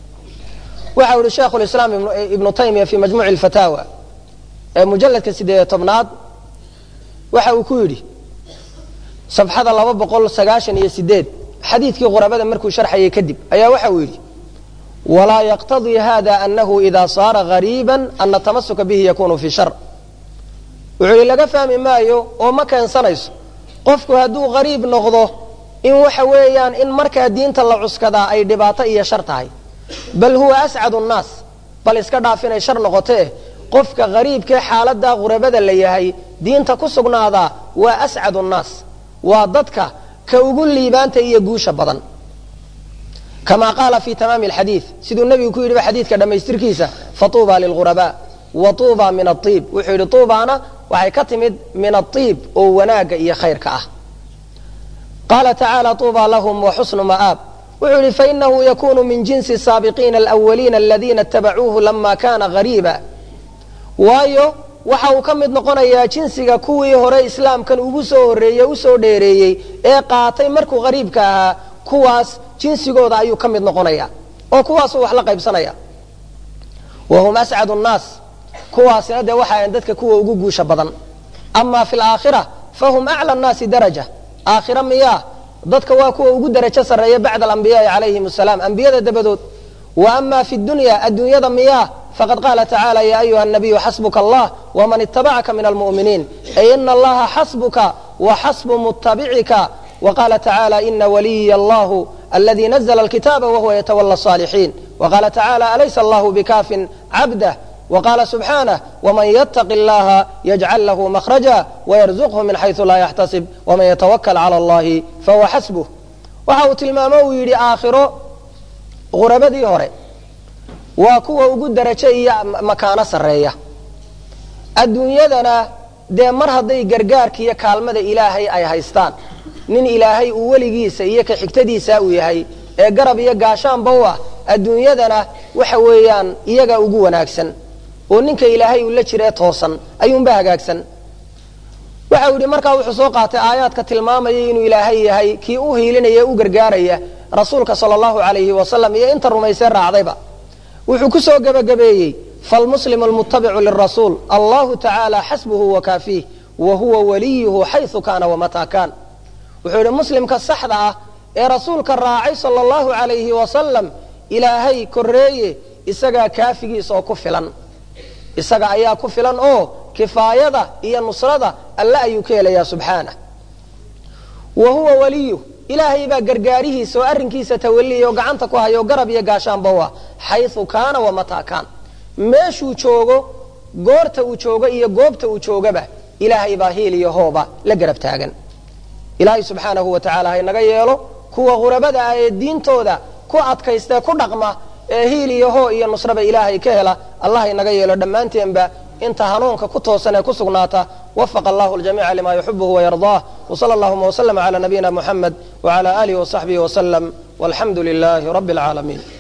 waxa u yihi sheekhulislaam ibnu taymiya fii majmuuci lfataawa ee mujalladka sideed tobnaad waxa uu ku yidhi safxada laba boqol sagaashan iyo sideed xadiidkii qurabada markuu sharxayay kadib ayaa waxa uu yidhi walaa yaqtadii hada anahu ida saara gariiba ana tamasuka bihi yakunu fi shar wuxuu yidhi laga fahmi maayo oo ma keensanayso qofku hadduu gariib noqdo in waxa weeyaan in markaa diinta la cuskadaa ay dhibaato iyo shar tahay bal huwa ascadu nnaas bal iska dhaaf inay shar noqotee qofka gariibkee xaaladaa qurabada la yahay diinta ku sugnaadaa waa ascadu nnaas waa dadka ka ugu liibaanta iyo guusha badan kama qaala fi tamaami alxadiid siduu nebigu ku yidhiba xadiidka dhammaystirkiisa fatuuba lilghurabaa wa tuuba min aiib wuxuu yidhi tuubaana waxay ka timid min aiib oo wanaagga iyo khayrka ah qaala tacaala tuuba lahum wa xusnu ma'aab wuxuu yihi fainahu yakunu min jinsi saabiqiina alawaliina aladiina itabacuuhu lama kana gariiba waayo waxa uu ka mid noqonayaa jinsiga kuwii hore islaamkan ugu soo horreeyey usoo dheereeyey ee qaatay markuu qariibka ahaa kuwaas jinsigooda ayuu ka mid noqonaya oo kuwaasuu wax la qaybsanaya wahum ascad nnaas kuwaasina dee waxa ahan dadka kuwa ugu guusha badan ama fi laakhira fahum acla nnaasi daraja aakhira miyaa dadka waa kuwa ugu darajo sarreeya bacda alambiyaai calayhim asalaam ambiyada dabadood wa ama fi dunya adduunyada miyaa faqad qaala tacaala ya ayuha nabiyu xasbuka allah wman itabacaka min almu'miniin ay ina allaha xasbuka waxasbu mutabicika waqala tacaala ina waliya allahu aladi nazla alkitaaba wahuwa yatawala الصalixiin waqala tacaala alaysa allahu bikafin cabdah wqala subxaanه wman ytaqi اllaha yajcal lahu makhraja wyrzuqhu min xayثu laa yaxtasib wman yatawakl calى اllahi fahuwa xasbuh waxa uu tilmaamo uu yidhi aakhiro qurabadii hore waa kuwa ugu darajo iyo makaano sarreeya adduunyadana dee mar hadday gargaarka iyo kaalmada ilaahay ay haystaan nin ilaahay uu weligiisa iyo ka xigtadiisa uu yahay ee garab iyo gaashaanba u ah adduunyadana waxa weeyaan iyaga ugu wanaagsan oo ninka ilaahay uu la jiree toosan ayuunba hagaagsan waxa uu yidhi markaa wuxuu soo qaatay aayaadka tilmaamaya inuu ilaahay yahay kii u hiilinaya u gargaaraya rasuulka sala allahu alayhi wasalam iyo inta rumaysee raacdayba wuxuu ku soo gebagabeeyey falmuslimu almutabicu lirasuul allahu tacaala xasbuhu wakaafiih wa huwa waliyuhu xaysu kaana wamataa kaan wuxuu yidhi muslimka saxda ah ee rasuulka raacay sala allahu alayhi wasalam ilaahay koreeye isagaa kaafigiis oo ku filan isaga ayaa ku filan oo kifaayada iyo nusrada alle ayuu ka helayaa subxaanah wa huwa waliyuh ilaahay baa gargaarihiisa oo arrinkiisa tawaliya oo gacanta ku hayo garab iyo gaashaanba u ah xayu kaana wamataa kaan meeshuu joogo goorta uu joogo iyo goobta uu joogaba ilaahay baa hiil iyo hooba la garab taagan ilaahay subxaanahu wa tacala haynaga yeelo kuwa qurabada ah ee diintooda ku adkaystee ku dhaqma ee hiil iyo hoo iyo nusraba ilaahay ka hela allah haynaga yeelo dhammaanteenba inta hanuunka ku toosan ee ku sugnaata wafaqa allahu ljamiica lima yuxibuhu wayardaah wsala allahuma wslama cala nabiyina muxamed wcala alihi wasaxbihi wslem walxamdu lilahi rabi اlcaalamiin